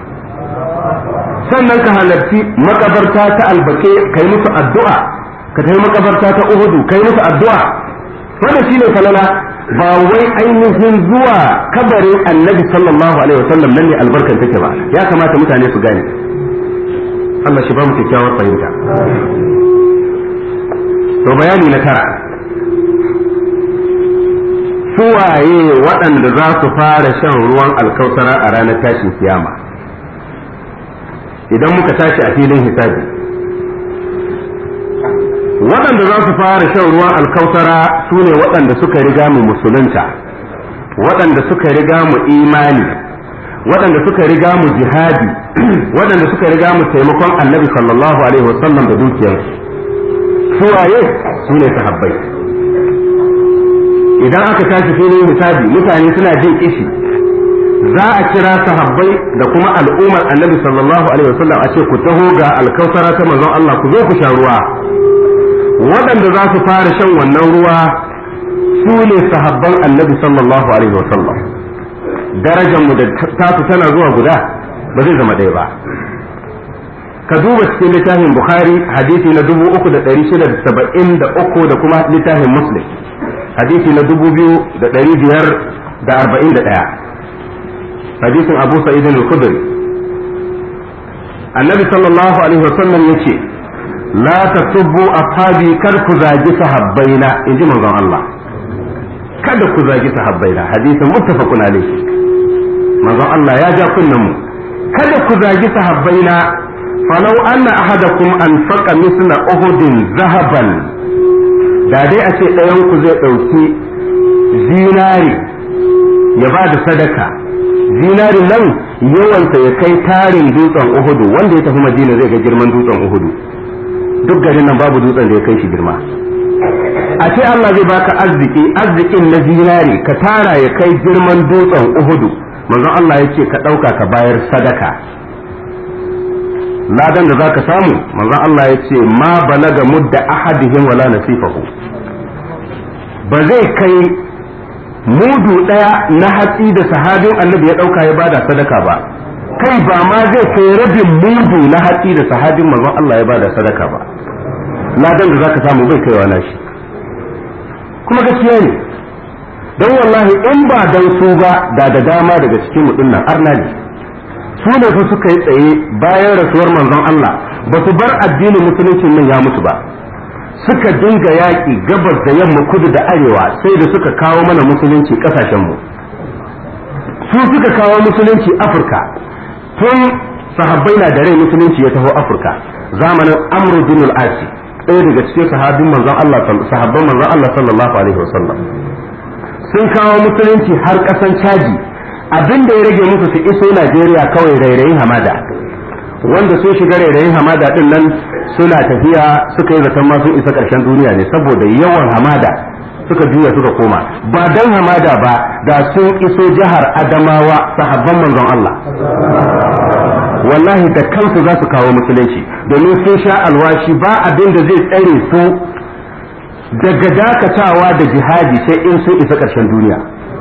sannan ka halarci makabarta ta albake kai musu addu'a ka tafi makabarta ta uhudu kai musu addu'a wanda shine falala ba wai ainihin zuwa kabarin annabi sallallahu alaihi wasallam nan ne albarkan take ba ya kamata mutane su gane Allah shi ba mu kyakkyawar fahimta to bayani na tara suwaye waɗanda za su fara shan ruwan alkausara a ranar tashin kiyama idan muka tashi a filin hisabi waɗanda za su fara shan ruwan alkautara su ne waɗanda suka riga mu musulunta waɗanda suka riga mu imani waɗanda suka riga mu jihadi waɗanda suka riga mu taimakon annabi sallallahu alaihi wasallam da dukiyarsu su waye su ne sahabbai idan aka tashi filin hisabi mutane suna jin kishi za a kira sahabbai da kuma al'ummar annabi sallallahu alaihi wasallam a ce ku taho ga alkausara ta manzon Allah ku zo ku sha ruwa waɗanda za su fara shan wannan ruwa su ne sahabban annabi sallallahu alaihi wasallam darajar mu da tasu tana zuwa guda ba zai zama ɗaya ba ka duba cikin littafin bukhari hadisi na dubu uku da ɗari shida da saba'in da uku da kuma littafin muslim hadisi na dubu biyu da ɗari biyar da arba'in da ɗaya hadisin abu sa'id al-khudri annabi sallallahu alaihi wasallam yace la tasubbu ashabi kar ku zagi sahabbaina inji manzon Allah kada ku zagi sahabbaina hadisin muttafaqun alaihi manzon Allah ya ja kunnan mu kada ku zagi sahabbaina falau anna ahadakum anfaqa misla uhudin zahaban da dai a ce ɗayan ku zai ɗauki zinari ya ba da sadaka zinarin nan yawansa ya kai tarin dutsen uhudu wanda ya tafi madina zai ga girman dutsen uhudu duk garin nan babu dutsen da ya kai shi girma a ce Allah zai baka arziki arzikin na zinari ka tara ya kai girman dutsen uhudu manzon Allah ya ce ka ɗauka ka bayar sadaka ladan da zaka samu manzon Allah ya ce ma balaga mudda ahadihim wala nasifahu ba zai kai mudu ɗaya na hatsi da sahabin annabi ya ɗauka ya bada sadaka ba kai ba ma zai kai rabin mudu na hatsi da sahabin manzon Allah ya bada sadaka ba ladan da zaka samu bai kaiwa nashi kuma gaskiya ne don wallahi in ba dan su ba da da dama daga cikin mu dinnan arna ne su ne fa suka yi tsaye bayan rasuwar manzon Allah ba su bar addinin musulunci nan ya mutu ba suka dinga yaƙi gabas da yamma kudu da arewa sai da suka kawo mana musulunci ƙasashenmu su suka kawo musulunci afirka tun sahabbai na da rai musulunci ya taho afirka zamanin amru bin al-asi ɗaya daga cikin sahabin manzon Allah sahabban manzon Allah sallallahu alaihi wasallam sun kawo musulunci har ƙasan caji abin da ya rage musu su iso Najeriya kawai rairayin hamada wanda sun shiga rairayin hamada din nan suna tafiya suka yi zaton ma sun isa ƙarshen duniya ne saboda yawan hamada suka juya suka koma ba dan hamada ba da sun iso jihar Adamawa sahabban manzon Allah wallahi da kansu za su kawo musulunci domin sun sha alwashi ba abin da zai tsare su daga dakatawa da jihadi sai in sun isa ƙarshen duniya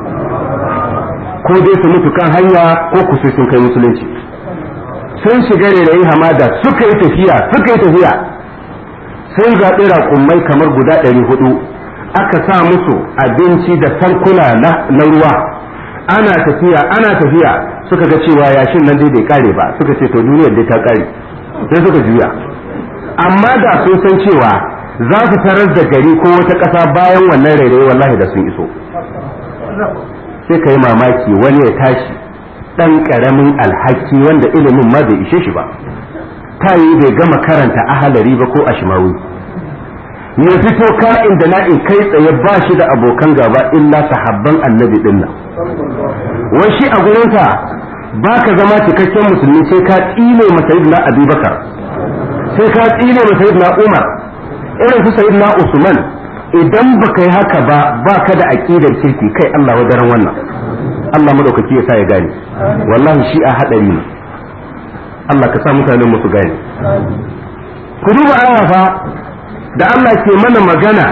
ko dai su mutu kan hanya ko ku sai sun kai musulunci sun shiga rairayi hamada suka yi tafiya suka yi tafiya sun zaɓi raƙummai kamar guda ɗari hudu aka sa musu abinci da tankuna na ruwa ana tafiya ana tafiya suka ga cewa yashin nan dai bai kare ba suka ce to duniyar dai ta kare sai suka juya amma da sun san cewa za su tarar da gari ko wata ƙasa bayan wannan rairayi wallahi da sun iso sai ka yi mamaki wani ya tashi ɗan ƙaramin alhaki wanda ilimin ma bai ishe shi ba ta yi bai gama karanta ahalari ba ko ashimawi ya fito ka'in da na'in kai tsaye ba shi da abokan gaba illa sahabban annabi din nan wai shi a gurinsa ba ka zama cikakken musulmi sai ka tsine masayid na abubakar sai ka tsine masayid na umar irin su sayid na usman idan ba ka yi haka ba ba ka da aƙidar kirki kai allah wadaran wannan allah madaukaki ya sa ya gane wallahi shi a haɗari ne allah ka sa mutanen musu gane ku duba aya fa da Allah ke mana magana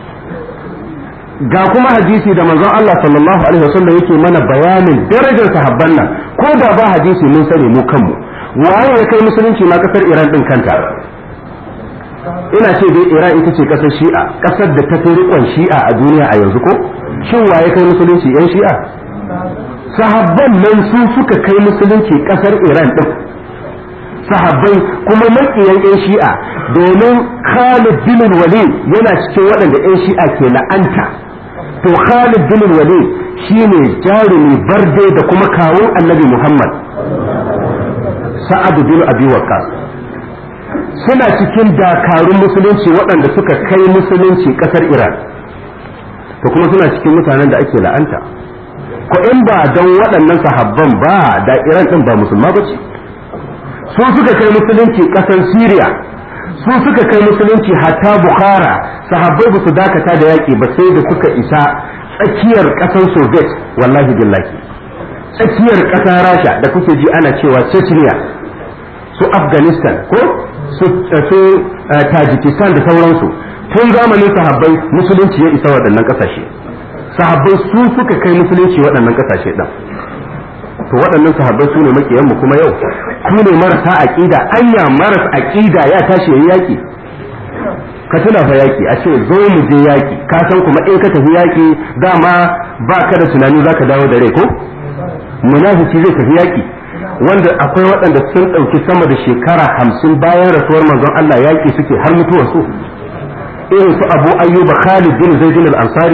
ga kuma hadisi da manzon Allah sallallahu alaihi wasallam yake mana bayanin darajar sahabban nan ko da ba hadisi mun sani mu kanmu waye ya kai musulunci ma kasar Iran din kanta ina ce dai Iran ita ce kasar Shi'a kasar da ta fi rikon Shi'a a duniya a yanzu ko shin waye kai musulunci yan Shi'a sahabban nan su suka kai musulunci kasar Iran din sahabbai kuma makiyan 'yan shi'a domin Khalid bin Walid yana cikin waɗanda 'yan shi'a ke la'anta to Khalid bin Walid shine jarumi barde da kuma kawun annabi Muhammad Sa'ad bin Abi Waqqas suna cikin dakarun musulunci waɗanda suka kai musulunci ƙasar Iran to kuma suna cikin mutanen da ake la'anta ko in ba don waɗannan sahabban ba da iran ɗin ba musulma ba ce su suka kai musulunci ƙasar syria su suka kai musulunci hatta bukhara sahabbai ba su dakata da yaƙi ba sai da suka isa tsakiyar ƙasar soviet wallahi billahi tsakiyar ƙasar rasha da kuke ji ana cewa chechnya su afghanistan ko su tajikistan da sauransu tun zamanin sahabbai musulunci ya isa waɗannan ƙasashe sahabbai su suka kai musulunci waɗannan ƙasashe ɗin to waɗannan sahabbai su ne makiyanmu kuma yau su ne marasa aƙida anya maras aƙida ya tashi yayi yaƙi ka tuna fa yaƙi a ce zo mu je yaƙi ka san kuma in ka tafi yaƙi dama ba ka da tunani za ka dawo da rai ko munafiki zai tafi yaƙi wanda akwai waɗanda sun ɗauki sama da shekara hamsin bayan rasuwar manzon Allah yaƙi suke har mutuwar su irin su abu ayyuba khalid bin zaid al-ansari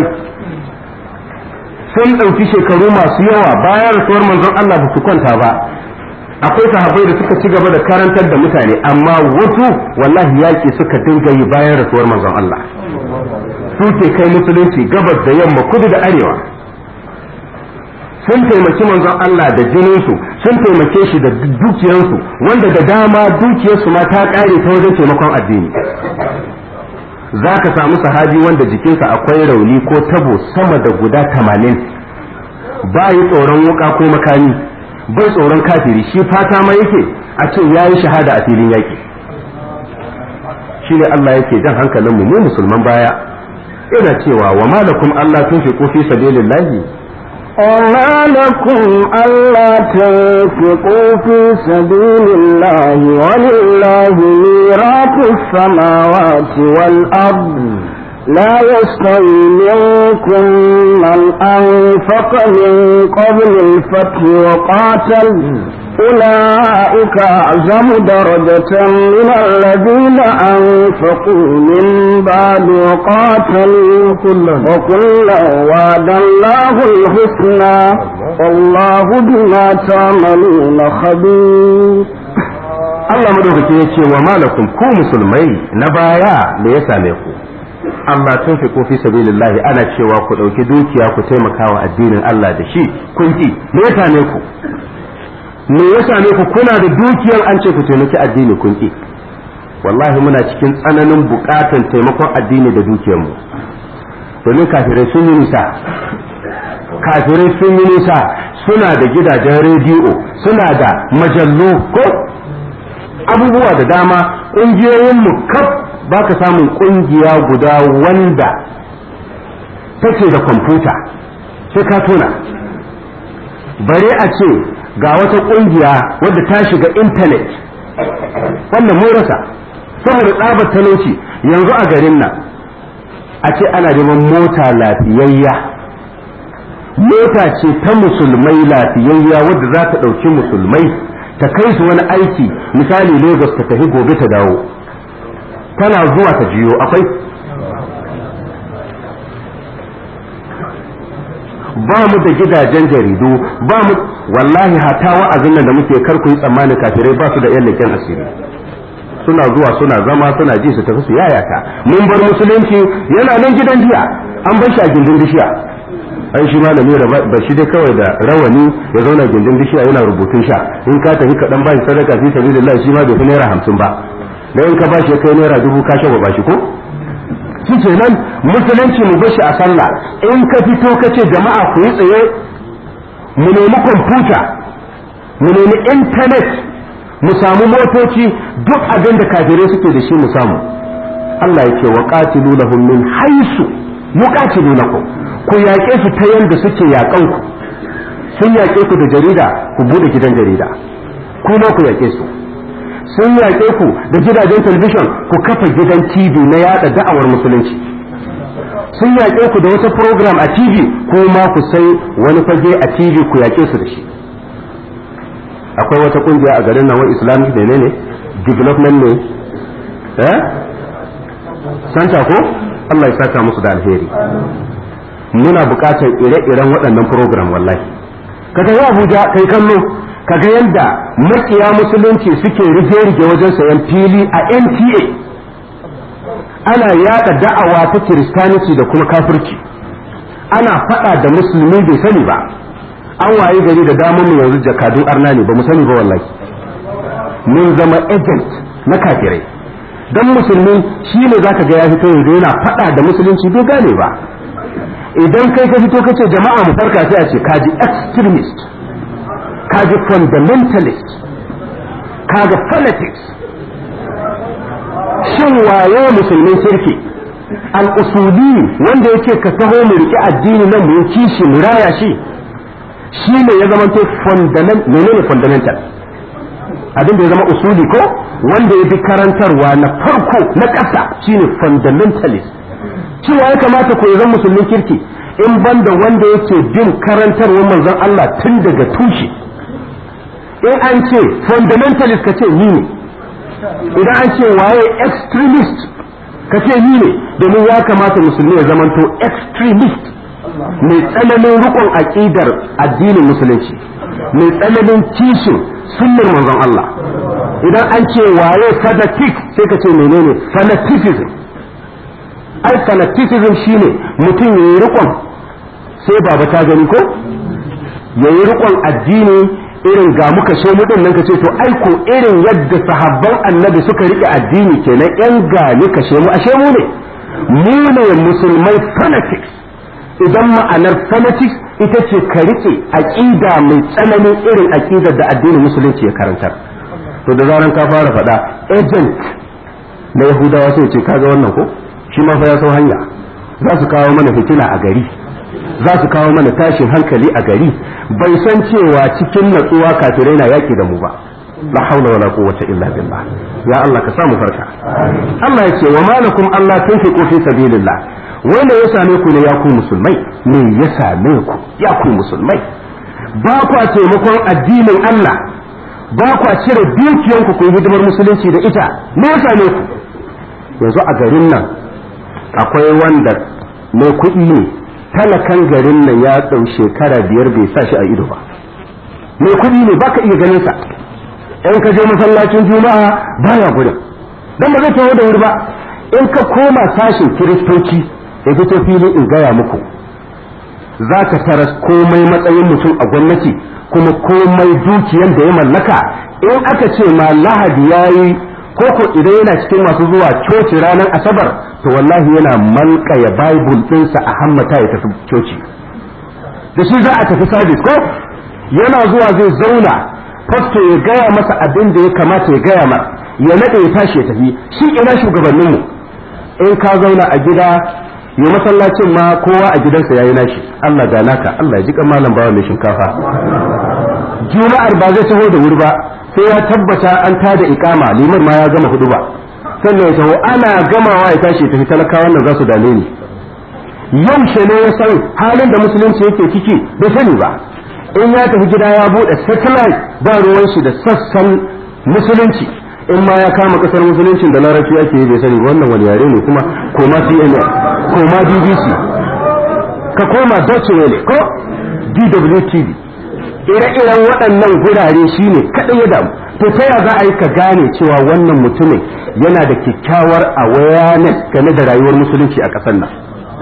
sun ɗauki shekaru masu yawa bayan rasuwar manzon Allah ba su kwanta ba akwai sahabbai da suka ci gaba da karantar da mutane amma wasu wallahi yaƙi suka dinga yi bayan rasuwar manzon Allah su ke kai musulunci gabas da yamma kudu da arewa sun taimaki manzon Allah da jininsu sun taimake shi da dukiyarsu wanda da dama dukiyarsu ma ta ƙare ta wajen taimakon addini za ka samu sahabi wanda jikinsa akwai rauni ko tabo sama da guda tamanin ba yi tsoron wuka ko makami bai tsoron kafiri shi fata ma yake a ce ya yi shahada a filin yaƙi shi ne Allah yake jan hankalinmu mu musulman baya ina cewa wa malakum Allah tun fi fi sabilillahi وما لكم ألا تنفقوا في سبيل الله ولله ميراث السماوات والأرض لا يستوي منكم من أنفق من قبل الفتح وقاتل أولئك أعظم درجة من الذين أنفقوا من بعد وقاتلوا وكلا وعد الله الحسنى والله بما تعملون خبير Allah madaukake ya ce wa malakum ku musulmai na baya da ya same ku amma tun fi fi sabilillahi ana cewa ku ɗauki dukiya ku taimaka wa addinin Allah da shi kun ki me ya same ku me ya same ku kuna da dukiyar an ce ku taimaki addini kun ki wallahi muna cikin tsananin bukatan taimakon addini da dukiyar mu domin kafirai sun yi nisa kafirai sun yi nisa suna da gidajen rediyo suna da majallu ko abubuwa da dama ƙungiyoyin mu kaf ba ka samun ƙungiya guda wanda take da kwamfuta sai ka tona bare a ce ga wata ƙungiya wadda ta shiga intanet wannan mun rasa saboda tsabar talauci yanzu a garin nan a ce ana neman mota lafiyayya mota ce ta musulmai lafiyayya wadda za ta ɗauki musulmai ta kai su wani aiki misali lagos ta tafi gobe ta dawo tana zuwa ta jiyo akwai ba mu da gidajen jaridu ba mu wallahi hata wa'azin nan da muke kar ku yi tsammanin kafirai ba su da yan leken asiri suna zuwa suna zama suna ji su tafi su yayata mun bar musulunci yana nan gidan jiya an bar shi a gindin bishiya an shi malami ba shi dai kawai da rawani ya zauna gindin bishiya yana rubutun sha in ka tafi kaɗan ba shi sadaka fi sabilillah shi ma bai fi naira hamsin ba da in ka bashi ya kai naira dubu ka shafa bashi ko shi kenan musulunci mu bashi a sallah in ka fito ka ce jama'a ku yi tsaye mu nemi kwamfuta mu nemi intanet mu samu motoci duk abin da kafirai suke da shi mu samu Allah ya ce wa qatilu lahum min haisu yuqatilunakum ku yaƙe su ta yanda suke yaƙan ku sun yaƙe ku da jarida ku bude gidan jarida kuma ku yaƙe su sun yaƙe ku da gidajen talabijin ku kafa gidan TV na yada da'awar musulunci sun yaƙe ku da wata program a TV ko ma ku sai wani fage a TV ku yaƙe su da shi akwai wata kungiya a garin nan wa islamic ne ne development ne eh santa ko Allah ya saka musu da alheri muna buƙatar ire-iren waɗannan program wallahi kaga ya Abuja kai kallo kaga yadda makiya musulunci suke rige-rige wajen sayan fili a NTA ana yada da'awa ta kiristaniti da kuma kafirci ana faɗa da musulmi bai sani ba an waye gari da damar mu yanzu jakadun arna ne ba mu sani ba wallahi mun zama agent na kafirai dan musulmi shi ne zaka ga ya fito yanzu yana faɗa da musulunci bai gane ba idan kai ka fito kace jama'a mu farka sai a ce kaji extremist kaji fundamentalist kaga politics shin waye musulmin kirki al-usuli wanda yake ka taho mu riki addini nan mu yi kishi mu raya shi shi ne ya zama to fundamental menene fundamental abin da ya zama usuli ko wanda ya bi karantarwa na farko na ƙasa shine fundamentalist cewa ya kamata ko ya zama musulmin kirki in banda wanda yake bin karantarwar manzon Allah tun daga tushe in an ce fundamentalist ka ce ni ne idan an ce waye extremist ka ce ni ne domin ya kamata musulmi ya zamanto extremist mai tsananin rukun aƙidar addinin musulunci mai tsananin kishin sunnar manzon Allah idan an ce waye fanatic sai ka ce menene fanaticism ai fanaticism shine mutum ya yi rikon sai baba ta gani ko ya yi rikon addini irin ga muka she mudin nan ka ce to ai ko irin yadda sahabban annabi suka rike addini kenan yan gani ka mu ashe mu ne mu ne musulmai fanatics idan ma'anar fanatics ita ce ka rike aqida mai tsananin irin aqidar da addinin musulunci ya karantar to da zaran ka fara faɗa agent na yahudawa sai ce kaga wannan ko shi ma fa ya sau hanya za su kawo mana fitina a gari za su kawo mana tashin hankali a gari bai san cewa cikin natsuwa kafirai na yaki da mu ba la haula wala quwwata illa billah ya Allah ka samu farka Allah ya ce wa malakum Allah tunfiqu fi sabilillah wanda ya same ku ne ya ku musulmai me ya same ku ya ku musulmai ba kwa taimakon addinin Allah ba kwa cire dukiyanku ku yi hidimar musulunci da ita me ya same ku yanzu a garin nan akwai wanda mai kuɗi ne talakan garin nan ya ɗau shekara biyar bai sa shi a ido ba mai kuɗi ne baka iya ganin sa in ka je masallacin juma'a baya gudun dan ba zai taho da wuri ba in ka koma sashin kiristoci ya fito fili in gaya muku za ka taras komai matsayin mutum a gwamnati kuma komai dukiyan da ya mallaka in aka ce ma lahadi ya yi koko idan yana cikin masu zuwa coci ranar asabar to wallahi yana malkaya bible ɗinsa a hammata ya tafi coci da shi za a tafi sabis ko yana zuwa zai zauna fasto ya gaya masa abin da ya kamata ya gaya mar ya naɗe ya tashi ya tafi shi ina shugabanninmu in ka zauna a gida yi masallacin ma kowa a gidansa yayi nashi Allah ga naka Allah ya ji kan malam bawa mai shinkafa juma'ar ba zai taho da wuri ba sai ya tabbata an tada ikama liman ma ya gama hudu ba sannan ya taho ana gamawa ya tashi tafi talakawan nan za su dame ni yaushe ne ya san halin da musulunci yake ciki bai sani ba in ya tafi gida ya bude satellite ba ruwan shi da sassan musulunci in ma ya kama kasar musuluncin da larabci ake yi bai sani wannan wani yare ne kuma koma CNN koma BBC ka koma Deutsche Welle ko DWTV ire-iren waɗannan gurare shine kaɗai ya damu to ta ya za a yi ka gane cewa wannan mutumin yana da kyakkyawar awareness game da rayuwar musulunci a ƙasar nan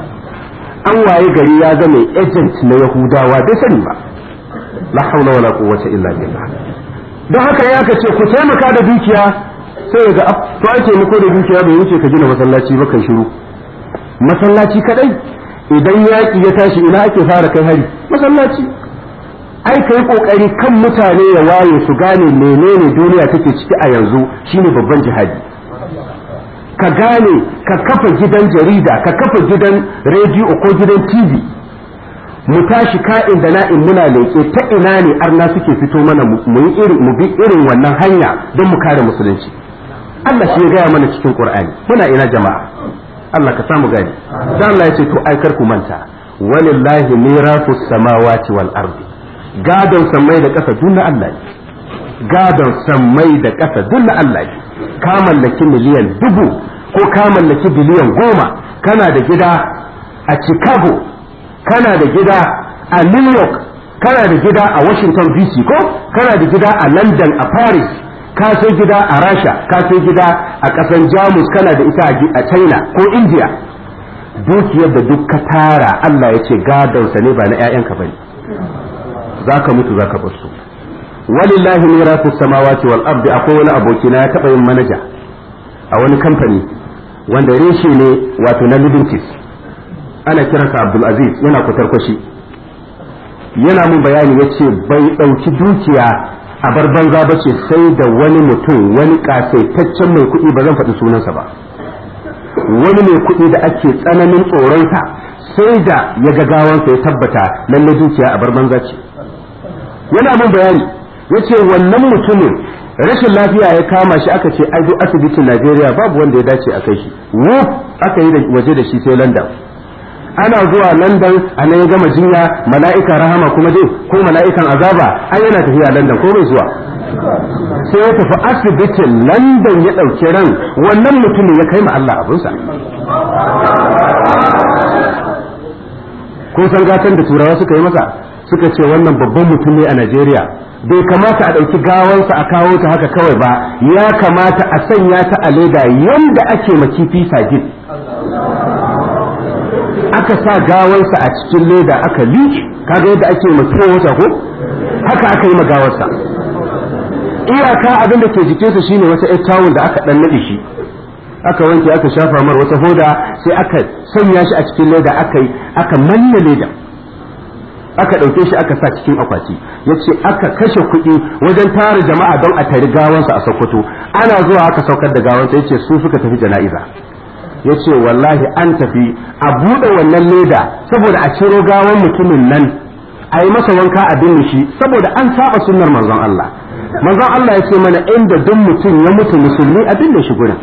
an waye gari ya zama agent na yahudawa bai sani ba la haula wala quwwata illa billah don haka ya ka ce ku taimaka da dukiya sai ga to ai taimako da dukiya bai wuce ka gina masallaci ba kai shiru masallaci kadai idan yaƙi ya tashi ina ake fara kai hari masallaci ai kai kokari kan mutane ya waye su gane menene duniya take ciki a yanzu shine babban jihadi ka gane ka kafa gidan jarida ka kafa gidan rediyo ko gidan tv mu tashi ka'in da na'in muna leƙe ta ina ne arna suke fito mana mu yi irin mu bi irin wannan hanya don mu kare musulunci Allah shi ya gaya mana cikin Qur'ani muna ina jama'a Allah ka samu gani dan Allah ya ce to ai kar ku manta walillahi mirafus samawati wal ardi gadon sammai da ƙasa duk na Allah ne gadon sammai da ƙasa duk na Allah ne ka mallaki miliyan dubu ko ka mallaki biliyan goma kana da gida a Chicago kana da gida a New York kana da gida a Washington DC ko kana da gida a London a Paris ka sai gida a Rasha ka sai gida a ƙasan Jamus kana da ita a China ko India dukiyar da duk ka tara Allah ya ce gadonsa ne ba na 'ya'yanka bane zaka mutu zaka bar su walillahi mirasu samawati wal ardi akwai wani aboki na ya taba yin manaja a wani kamfani wanda reshe ne wato na Livintis ana kiransa Abdul Aziz yana kwatarkwashi yana mun bayani yace bai dauki dukiya a bar banza bace sai da wani mutum wani kasaitaccen mai kuɗi ba zan faɗi sunansa ba wani mai kuɗi da ake tsananin tsoronsa sai da ya ga gawansa ya tabbata lalle dukiya a bar banza ce yana mun bayani yace wannan mutumin rashin lafiya ya kama shi aka ce ai duk asibitin Najeriya babu wanda ya dace a kai shi wuf aka yi waje da shi sai London ana zuwa London a nan ya gama jinya mala'ika rahama kuma dai ko mala'ikan azaba ai yana tafiya London ko bai zuwa sai ya tafi asibitin London ya ɗauki ran wannan mutumin ya kai ma Allah abinsa kun san gatan da turawa suka yi masa suka ce wannan babban mutum ne a Najeriya bai kamata a ɗauki gawansa a kawo ta haka kawai ba ya kamata a sanya ta a leda yanda ake ma kifi sagin aka sa gawansa a cikin leda aka liƙe kaga yadda ake ma wata ko haka aka yi ma gawarsa iyaka abin da ke jikinsa shine wata ƴar tawul da aka ɗan naɗe shi aka wanke aka shafa mar wata hoda sai aka sanya shi a cikin leda aka yi aka manna leda aka ɗauke shi aka sa cikin akwati ya ce aka kashe kuɗi wajen tara jama'a don a tari gawansa a sokoto ana zuwa aka saukar da gawansa ya ce su suka tafi jana'iza ya ce wallahi an tafi a buɗe wannan leda saboda a ciro gawan mutumin nan a yi masa wanka a binne shi saboda an saba sunnar manzon Allah manzon Allah ya ce mana inda duk mutum ya mutu musulmi a binne shi gurin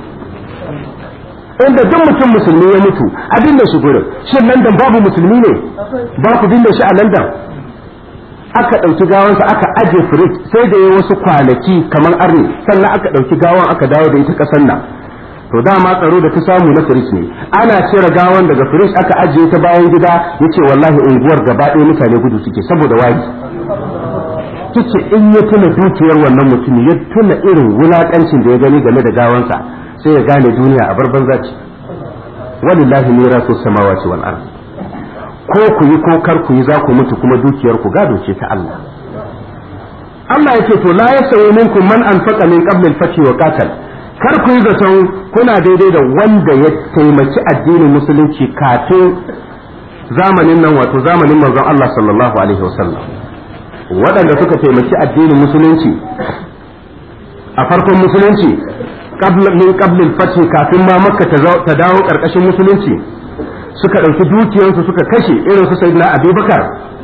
inda duk mutum musulmi ya mutu a binne shi gurin shin London babu musulmi ne ba ku binne shi a London aka ɗauki gawansa aka aje firij sai da ya wasu kwanaki kamar arni sannan aka ɗauki gawan aka dawo da ita ƙasar nan to dama tsaro da ta samu na firij ne ana cire gawan daga firij aka ajiye ta bayan gida yace wallahi unguwar gaba ɗaya mutane gudu suke saboda wari kice in ya tuna dukiyar wannan mutum ya tuna irin wulakancin da ya gani game da gawansa sai ya gane duniya a barban zaci walillahi mirasu samawati wal ard ko ku yi ko kar ku yi za ku mutu kuma dukiyar ku gado ce ta Allah Allah yake to la yasawi minkum man anfaqa min qabl al-fath wa qatal kar ku yi zaton kuna daidai da wanda ya taimaki addinin musulunci kafin zamanin nan wato zamanin manzon Allah sallallahu alaihi wasallam waɗanda suka taimaki addinin musulunci a farkon musulunci min qablil fathi kafin ma makka ta dawo karkashin musulunci suka ɗauki dukiyarsu suka kashe irin su sayyidina abubakar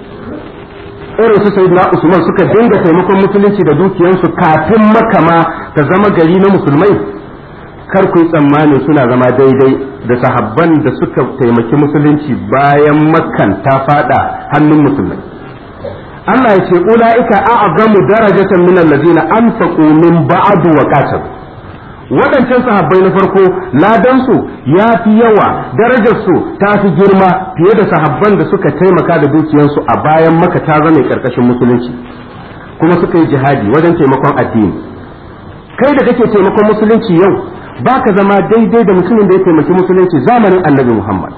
irin su sayyidina usman suka dinga taimakon musulunci da dukiyarsu kafin makka ma ta zama gari na musulmai kar ku yi tsammanin suna zama daidai da sahabban da suka taimaki musulunci bayan makkan ta fada hannun musulmai Allah ya ce ula'ika a'zamu darajatan min allazina anfaqu min ba'du wa qatalu waɗancan sahabbai na farko ladansu ya fi yawa darajarsu ta fi girma fiye da sahabban da suka taimaka da dukiyarsu a bayan maka ta zama ƙarƙashin musulunci kuma suka yi jihadi wajen taimakon addini kai da kake taimakon musulunci yau ba ka zama daidai da mutumin da ya taimaki musulunci zamanin annabi muhammad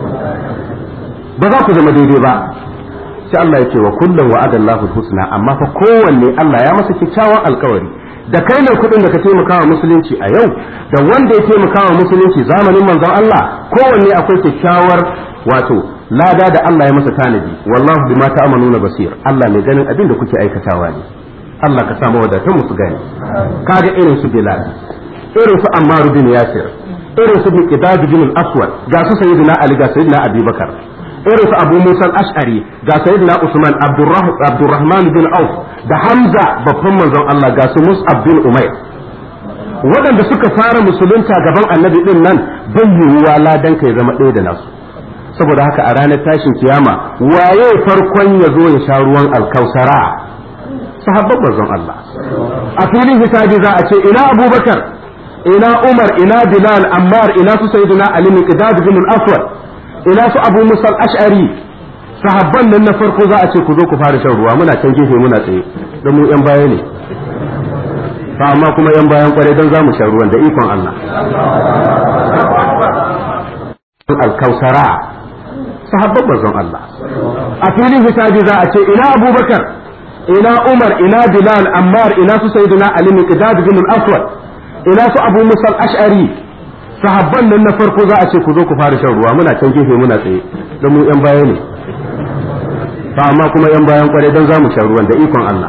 ba za ku zama daidai ba sai Allah ya ce wa kullum wa'adallahu husna amma fa kowanne Allah ya masa kyakkyawan alkawari da kai ne kuɗin da ka taimaka wa musulunci a yau da wanda ya taimaka wa musulunci zamanin manzon Allah kowanne akwai kyakkyawar wato lada da Allah ya masa tanadi wallahu bima ta'maluna basir Allah mai ganin abin da kuke aikatawa ne Allah ka samu wadatan musu gani kaga irin su Bilal irin su Ammar bin Yasir irin su Miqdad bin al-Aswad ga su sayyidina Ali ga sayyidina Abi Bakar irin su Abu Musa al-Ash'ari ga sayyidina Usman Abdurrahman bin Auf da Hamza babban manzon Allah ga su Mus'ab bin Umair waɗanda suka fara musulunta gaban annabi din nan bai yiwuwa ladan ka ya zama ɗaya da nasu saboda haka a ranar tashin kiyama waye farkon ya zo ya sha ruwan alkausara sahabban manzon Allah a filin hisabi za a ce ina Abubakar ina Umar ina Bilal Ammar ina su sayyidina Ali Miqdad bin al-Aswad ina su Abu Musa al-Ash'ari sahabban nan na farko za a ce ku zo ku fara shan ruwa muna can gefe muna tsaye don mu yan baya ne fa amma kuma yan bayan kware don za mu shan ruwan da ikon Allah al-kausara sahabban manzon Allah a filin hisabi za a ce ina Abubakar ina Umar ina Bilal Ammar ina su Sayyidina Ali Miqdad bin al-Aswad ina su Abu Musa al-Ash'ari sahabban nan na farko za a ce ku zo ku fara shan ruwa muna can gefe muna tsaye don mu yan baya ne ba amma kuma yan bayan kwarai don za mu sha ruwan da ikon Allah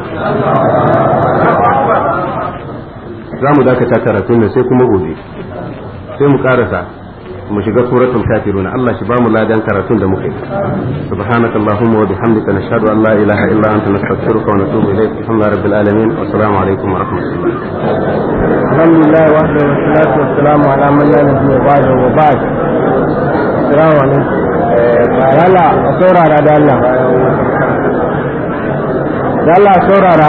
za mu dakata karatun nan sai kuma gobe sai mu karasa mu shiga suratul kafiruna Allah shi ba mu ladan karatun da muka yi subhanaka allahumma wa bihamdika nashhadu an la ilaha illa anta nastaghfiruka wa natubu ilayk alhamdulillahi rabbil alamin wa assalamu alaikum wa rahmatullah alhamdulillah wa salatu wa salamu ala man la nabiyya ba'da wa ba'd assalamu alaikum yalla a saurara da Allah da Allah saurara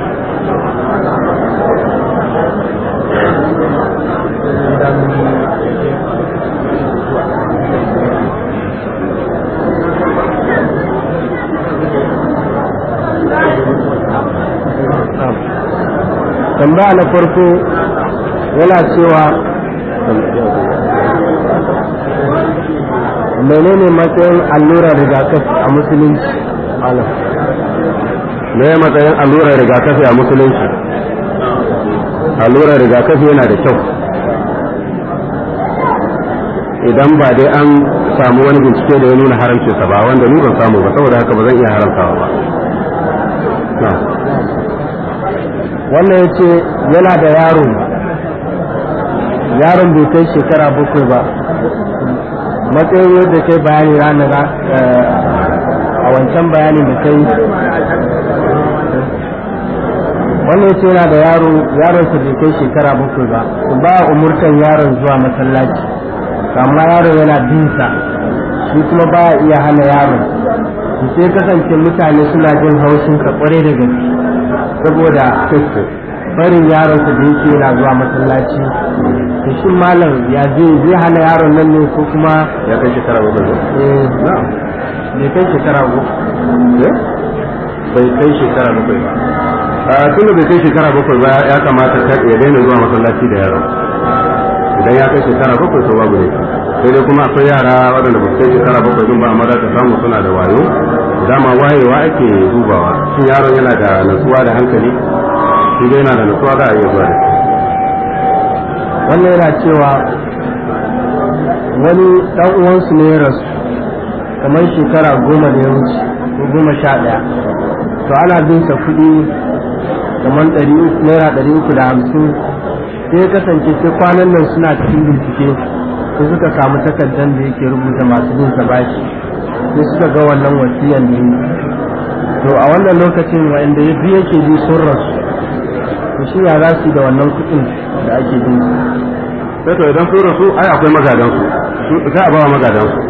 tambaya na farko yana cewa menene matsayin allurar rigakafi a musulunci alam me matsayin allurar rigakafi a musulunci allurar rigakafi yana da kyau idan ba dai an samu wani bincike da ya nuna haramcinsa ba wanda ni ban samu ba saboda haka ba zan iya haramtawa ba wannan ya ce yana da yaro yaron bai kai shekara bakwai ba matsayin yadda kai bayani ranar a wancan bayanin da kai wannan ya ce yana da yaro yaronsa bai kai shekara bakwai ba ba umurtan yaron zuwa masallaci amma yaron yana binsa shi kuma ba iya hana yaron sai kasance mutane suna jin haushin ka kware da gaske saboda barin yaron da yake yana zuwa masallaci to shin malam ya je zai hana yaron nan ne ko kuma ya kai shekara bakwai eh bai kai shekara bakwai bai kai shekara bakwai ba a tunda bai kai shekara bakwai ba ya kamata ya daina zuwa masallaci da yaron idan ya kai shekara bakwai to babu ne sai dai kuma akwai yara waɗanda ba su kai shekara bakwai din ba amma za ka samu suna da wayo dama wayewa ake dubawa shin yaron yana da natsuwa da hankali shi dai yana da natsuwa za a iya zuwa da wannan yana cewa wani ɗan uwansu ne ya rasu kamar shekara goma da ya wuce ko goma sha ɗaya to ana bin sa kuɗi kamar naira ɗari uku da hamsin sai ya kasance sai kwanan nan suna cikin bincike sai suka samu takardar da yake rubuta masu bin sa bashi sai suka ga wannan wasiyan ne to a wannan lokacin wanda ya biya yake ji sun rasu to shi ya za su da wannan kuɗin da ake bin sai to idan sun rasu ai akwai magadan su za a ba wa magadan su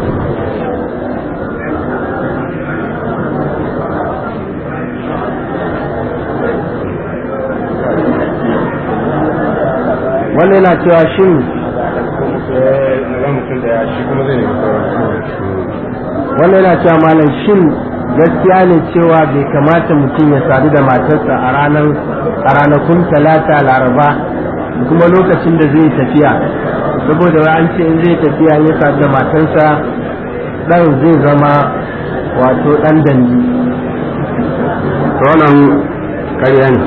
wannan yana cewa shin wannan yana cewa malam shin gaskiya ne cewa bai kamata mutum ya sadu da matarsa a ranar a ranakun talata laraba da kuma lokacin da zai tafiya saboda an ce in zai tafiya ya sadu da matarsa dan zai zama wato dan danji to wannan ƙarya ne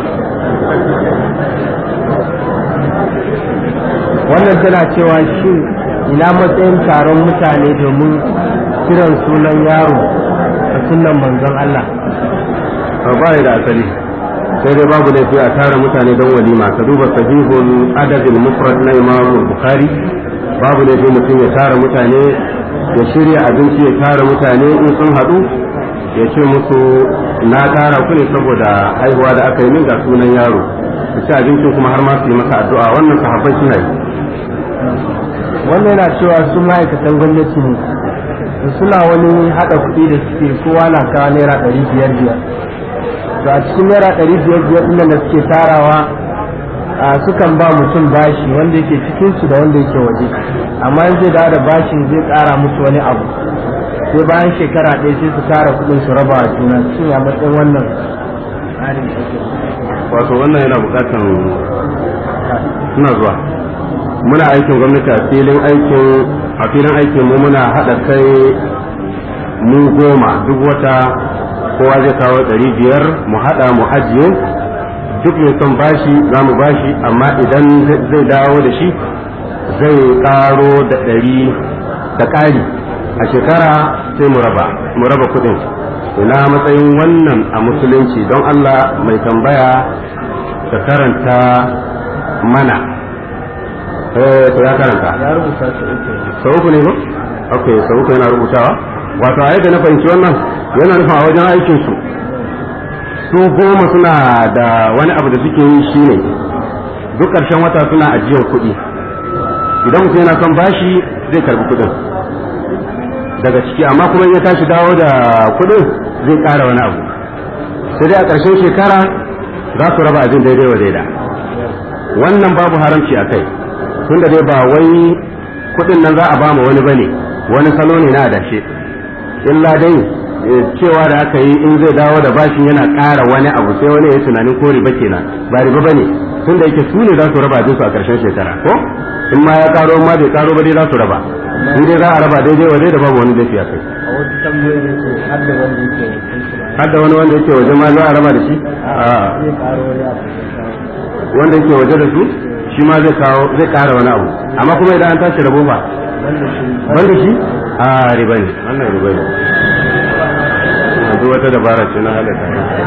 wannan tana cewa shin ina matsayin taron mutane domin kiran sunan yaro a sunan manzon Allah ba da asali sai dai babu laifi a tara mutane don walima ka duba sahihul adadin mufrad na imam bukhari babu laifi mutum ya tara mutane ya shirya abinci ya tara mutane in sun haɗu ya ce musu na tara ku ne saboda haihuwa da aka yi min ga sunan yaro su ci abincin kuma har ma su yi masa addu'a wannan sahabbai suna yi wannan yana cewa su ma'aikatan gwamnati ne suna wani haɗa kuɗi da suke kowa na kawo naira ɗari biyar biyar to a cikin naira ɗari biyar biyar ɗin da suke tarawa a sukan ba mutum bashi wanda yake cikin su da wanda yake waje amma in zai dawo da bashin zai ƙara musu wani abu sai bayan shekara ɗaya sai su tara kuɗin su raba wa juna shin ya matsayin wannan tsarin wato wannan yana buƙatan suna zuwa muna aikin gwamnati a filin aikin a filin aikin mu muna haɗa kai mu goma duk wata kowa zai kawo ɗari biyar mu haɗa mu ajiye duk mai son bashi za mu bashi amma idan zai dawo da shi zai ƙaro da ɗari da ƙari a shekara sai mu raba mu raba kuɗin ina matsayin wannan a musulunci don Allah mai tambaya ta karanta mana eh to ya karanta ya rubuta su uku sau uku ne ba ok sau uku yana rubutawa wato a yadda na fahimci wannan yana nufin a wajen aikin su su goma suna da wani abu da suke yi shine duk ƙarshen wata suna ajiyar kuɗi idan mutum yana son bashi zai karbi kuɗin daga ciki amma kuma in ya tashi dawo da kuɗin zai ƙara wani abu sai dai a ƙarshen shekara za su raba abin daidai wa daida wannan babu haramci a kai tunda dai ba wai kuɗin nan za a ba ma wani bane wani salo ne na adashe illa dai cewa da aka yi in zai dawo da bashin yana ƙara wani abu sai wani ya tunanin ko riba kenan ba riba bane tunda yake su ne za su raba abin su a ƙarshen shekara ko in ma ya karo ma bai karo ba dai za su raba in dai za a raba daidai wa da babu wani laifi a kai a wasu tambayoyi ne ce har da wanda yake wakilci ma har da wani wanda yake waje ma za a raba da shi a zai karo wani abu da kawo wanda yake waje da su shi ma zai kawo zai kara wani abu amma kuma idan an tashi rabo ba wanda shi banda shi a riba ne wannan riba ne duk wata dabara ce na halatta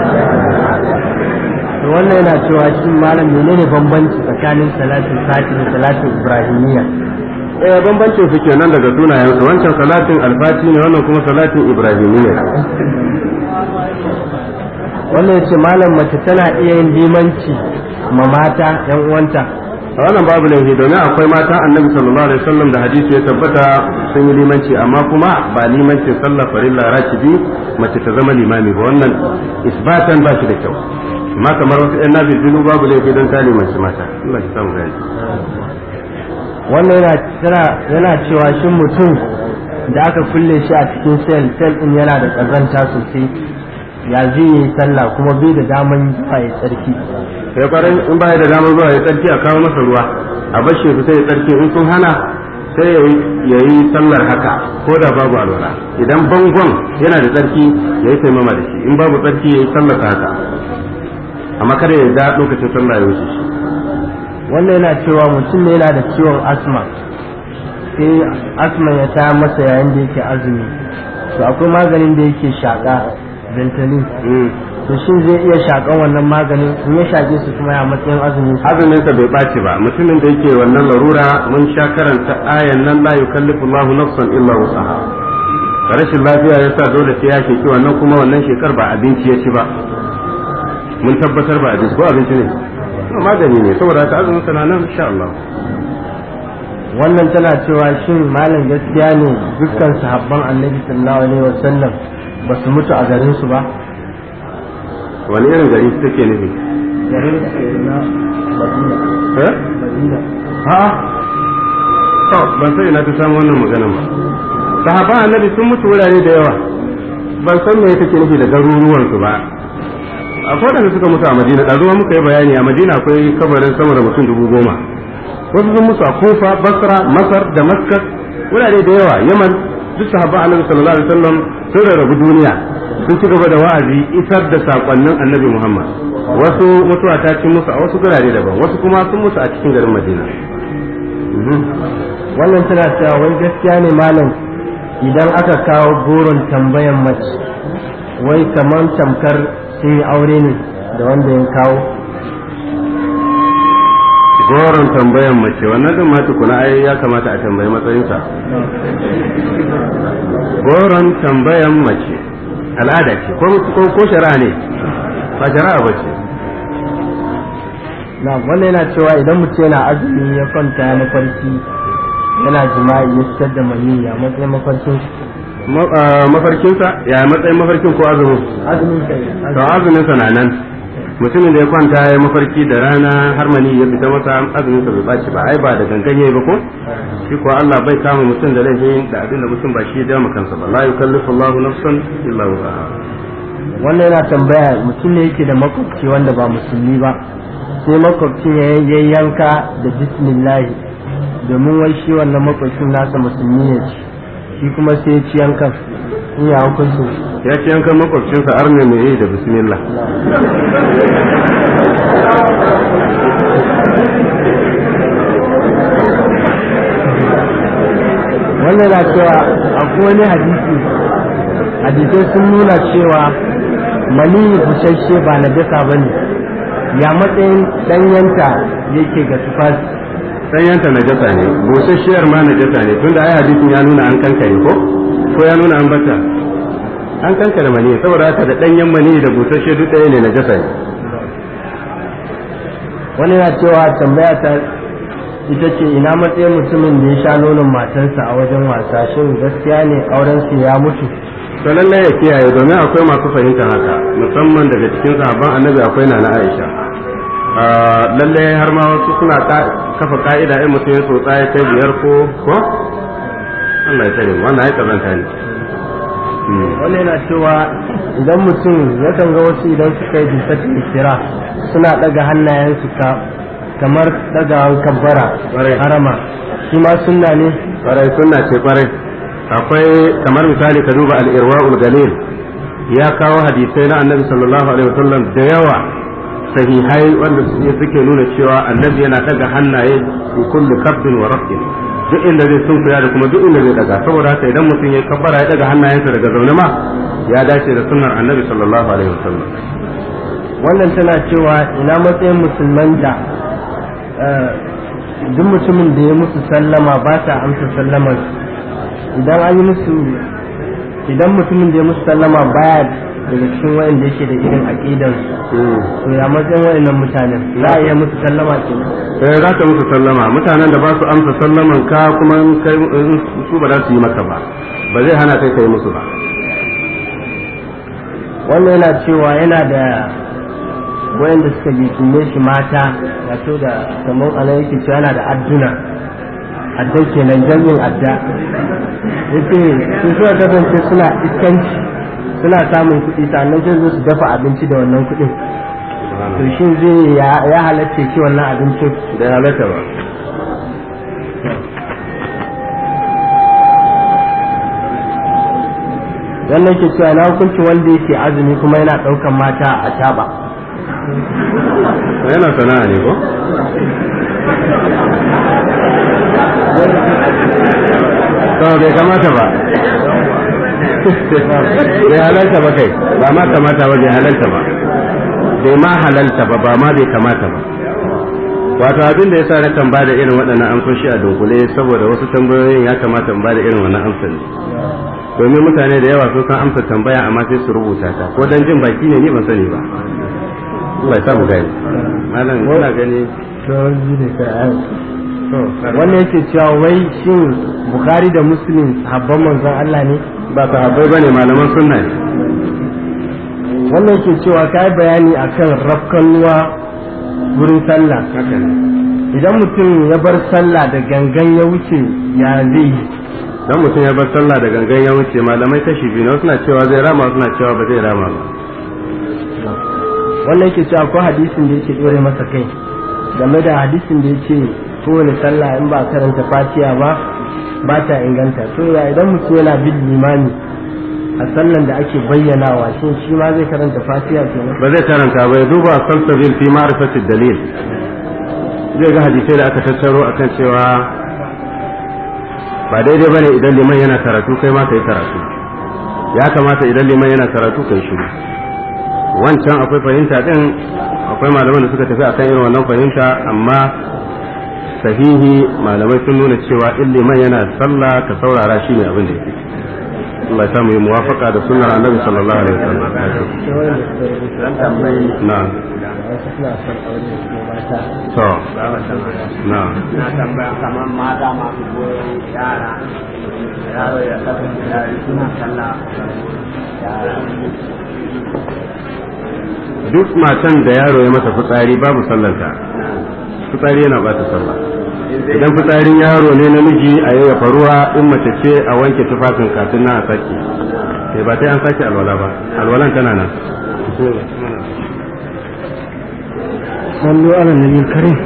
to wannan yana cewa shi malam menene bambanci tsakanin salatin fati da salatin ibrahimiyya eh bambancin su kenan daga sunayen su wancan salatin alfati ne wannan kuma salatin ibrahimiyya wannan yace malam mace tana iya yin limanci ma mata yan uwanta a wannan babu laifi domin akwai matan annabi sallallahu alaihi wasallam da hadisi ya tabbata sun yi limanci amma kuma ba limanci sallah farilla ratibi mace ta zama limami ba wannan isbatan ba shi da kyau amma kamar wasu yan nabi bilu babu laifi don ta limanci mata Allah ya samu gani wannan yana tana yana cewa shin mutum da aka kulle shi a cikin sel sel din yana da kazanta sosai ya zai yi sallah kuma bai da daman zuwa ya tsarki sai kwarai in ba da damar zuwa ya tsarki a kawo masa ruwa a bar shi fita ya tsarki in sun hana sai ya yi sallar haka ko da babu alwala idan bangon yana da tsarki ya yi taimama da shi in babu tsarki ya yi sallar haka amma kada ya da lokacin sallah ya wuce shi wannan yana cewa mutum ne yana da ciwon asma sai asma ya ta masa yayin da yake azumi to akwai maganin da yake shaƙa ventolin Mm. to shin zai iya shaƙan wannan maganin in ya shaƙe su kuma ya matsayin azumin sa azumin sa bai ɓaci ba mutumin da yake wannan larura mun sha karanta ayan nan la yukallifu Allahu nafsan illa wusaha rashin lafiya yasa dole sai ya sheki wannan kuma wannan shekar ba abinci ya ci ba mun tabbatar ba abinci ko abinci ne No, magani ne saboda haka azumin sa na nan insha Allah wannan tana cewa shin malam gaskiya ne dukkan sahabban annabi sallallahu alaihi wasallam ba su mutu a garin su ba wani irin gari take nufi garin da ke na madina eh madina ha to ban sai na ta samu wannan maganan ba sahabban annabi sun mutu wurare da yawa ban san me take nufi da garuruwan su ba akwai da suka mutu a madina da zuwa muka yi bayani a madina akwai kabarin sama da mutum dubu goma wasu sun mutu a kufa basra masar damascus wurare da yawa yaman duk sahabban annabi sallallahu alaihi wasallam sun rarrabu duniya sun ci gaba da wa'azi isar da sakonnin annabi muhammad wasu mutuwa ta ci musu a wasu gurare daban wasu kuma sun mutu a cikin garin madina Mhm. wannan tana cewa wai gaskiya ne malam idan aka kawo goron tambayan mace wai kamar tamkar sun yi aure ne da wanda ya kawo goron tambayan mace wannan din ma tukuna ai ya kamata a tambayi matsayinsa goron tambayan mace al'ada ce ko ko- ko shari'a ne ba shari'a ba ce na wannan yana cewa idan mutum yana azumi ya kwanta ya mafarki yana jima'i ya fitar da maniyyi a matsayin mafarkin Ma- ah, mafarkinsa ya matsayin mafarkin ko azumin azumin kai to azumin sa na nan mutumin da ya kwanta ya mafarki da rana har mani ya fita masa azumin sa bai baci ba ai ba da gangan yayi ba ko shi ko Allah bai kama mutum da laifin da abin da mutum ba shi ya dama kansa ba la yukallifu Allahu nafsan illa wusaha wannan yana tambaya mutum ne yake da makwabci wanda ba musulmi ba sai makwabcin ya ya yanka da bismillahi domin wai shi wannan makwabcin nasa musulmi ne ci shi kuma sai ya ci yankan in ya hukunci ya ce yankan makwabcinsa arne mai yi da bismillah wannan na cewa akwai wani hadisi hadisai sun nuna cewa mani busasshe ba na dasa ba ne ya matsayin ɗanyanta yake ga tufafi sanyanta najasa ne busasshiyar ma najasa ne tunda ai hadisin ya nuna an kankare ko ko ya nuna an bata an kankare mani saboda haka da danyen mani da busasshe duk ɗaya ne najasa ne wani na cewa tambaya ta ita ce ina matsayin mutumin da ya sha nonon matarsa a wajen wasa shin gaskiya ne auren su ya mutu to lallai ya kiyaye domin akwai masu fahimtar haka musamman daga cikin sahabban annabi akwai nana Aisha lallai har ma wasu suna kafa ka'ida in mutum ya tsotsa ya kai biyar ko ko Allah ya tare wannan ai kazanta ne wani yana cewa idan mutum yakan ga wasu idan suka yi bisatin kira suna daga hannayensu ka kamar dagawan kabbara harama shi ma sunna ne kwarai sunna ce kwarai akwai kamar misali ka duba al-irwaul galil ya kawo hadisai na annabi sallallahu alaihi wasallam da yawa sahihai wanda suke nuna cewa annabi yana daga hannaye fi kulli kabbin wa rafin duk inda zai sunkuya da kuma duk inda zai daga saboda haka idan mutum ya kabbara ya daga hannayensa daga zaune ma ya dace da sunnar annabi sallallahu alaihi wasallam wannan tana cewa ina matsayin musulman da duk mutumin da ya musu sallama ba ta amsa sallamar idan an yi musu idan mutumin da ya musu sallama baya daga cikin wayanda yake da irin aqidar to ya matsayin wayannan mutanen za a iya musu sallama ke eh za ka musu sallama mutanen da ba su amsa sallaman ka kuma kai su ba za su yi maka ba ba zai hana kai kai musu ba wannan yana cewa yana da wayanda suka jikinne shi mata wato da kamar ana yake cewa yana da adduna adda kenan jami'in adda yace su suka kasance suna iskanci suna samun kuɗi sannan sai zo su dafa abinci da wannan kuɗin to shin zai ya halatta ci wannan abincin da halatta ba wannan ke cewa na hukunci wanda yake azumi kuma yana ɗaukan mata a taba yana sana'a ne ko to bai kamata ba bai halalta ba kai ba ma kamata ba bai halalta ba bai ma halalta ba ba ma bai kamata ba wato abin da yasa nakan bada irin waɗannan amsoshi a dunkule saboda wasu tambayoyin ya kamata in bada irin wannan amsar ne domin mutane da yawa sun san amsa tambaya amma sai su rubuta ta ko dan jin baki ne ni ban sani ba Allah ya samu gani malam ina gani wannan yake cewa wai shin bukhari da muslim sahabban manzon Allah ne ba sahabbai bane malaman sunna ne wannan yake cewa kai bayani akan rafkanuwa wurin sallah haka ne idan mutum ya bar sallah da gangan ya wuce ya zai yi dan mutum ya bar sallah da gangan ya wuce malamai kashi biyu na suna cewa zai rama suna cewa ba zai rama ba wannan yake cewa ko hadisin da yake dore masa kai game da hadisin da yake kowane sallah in ba karanta fatiha ba ba ta inganta to ya idan mutum yana bin limami a sallan da ake bayyanawa shin shi ma zai karanta fatiha kenan ba zai karanta ba ya duba salsabil fi ma'rifati dalil zai ga hadisai da aka tattaro akan cewa ba daidai bane idan liman yana karatu kai ma kai karatu ya kamata idan liman yana karatu kai shiru wancan akwai fahimta din akwai malaman da suka tafi akan irin wannan fahimta amma sahihi malamai sun nuna cewa in liman yana sallah ka saurara shi ne abin da yake Allah ya samu yi muwafaka da sunnar annabi sallallahu alaihi wasallam na to na na tambaya kamar mata masu goyon yara yaro ya kasance yari suna sallah duk matan da yaro ya mata fitsari babu sallanta fitsari yana bata sallah idan fitsarin yaro ne namiji a yayyafa ruwa in mace ce a wanke tufafin kafin na a sake sai ba sai an sake alwala ba alwalan tana nan sallu ala nabi karim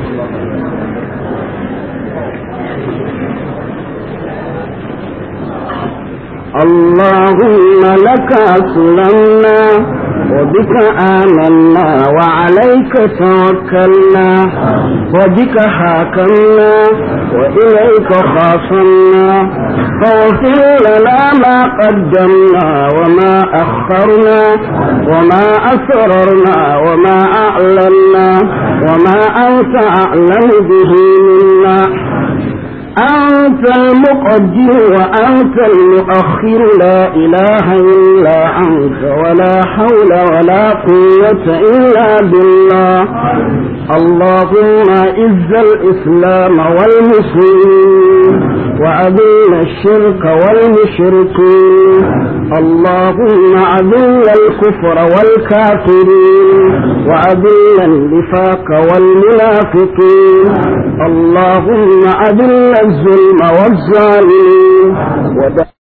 اللهم لك أسلمنا وبك آمنا وعليك توكلنا وبك حاكمنا وإليك خاصمنا فاغفر لنا ما قدمنا وما أخرنا وما أسررنا وما أعلنا وما أنت أعلم به منا أنت المقدم وأنت المؤخر لا إله إلا أنت ولا حول ولا قوة إلا بالله اللهم إز الإسلام والمسلمين وأذل الشرك والمشركين اللهم أذل الكفر والكافرين وأذل النفاق والمنافقين اللهم أذل الظلم والظالمين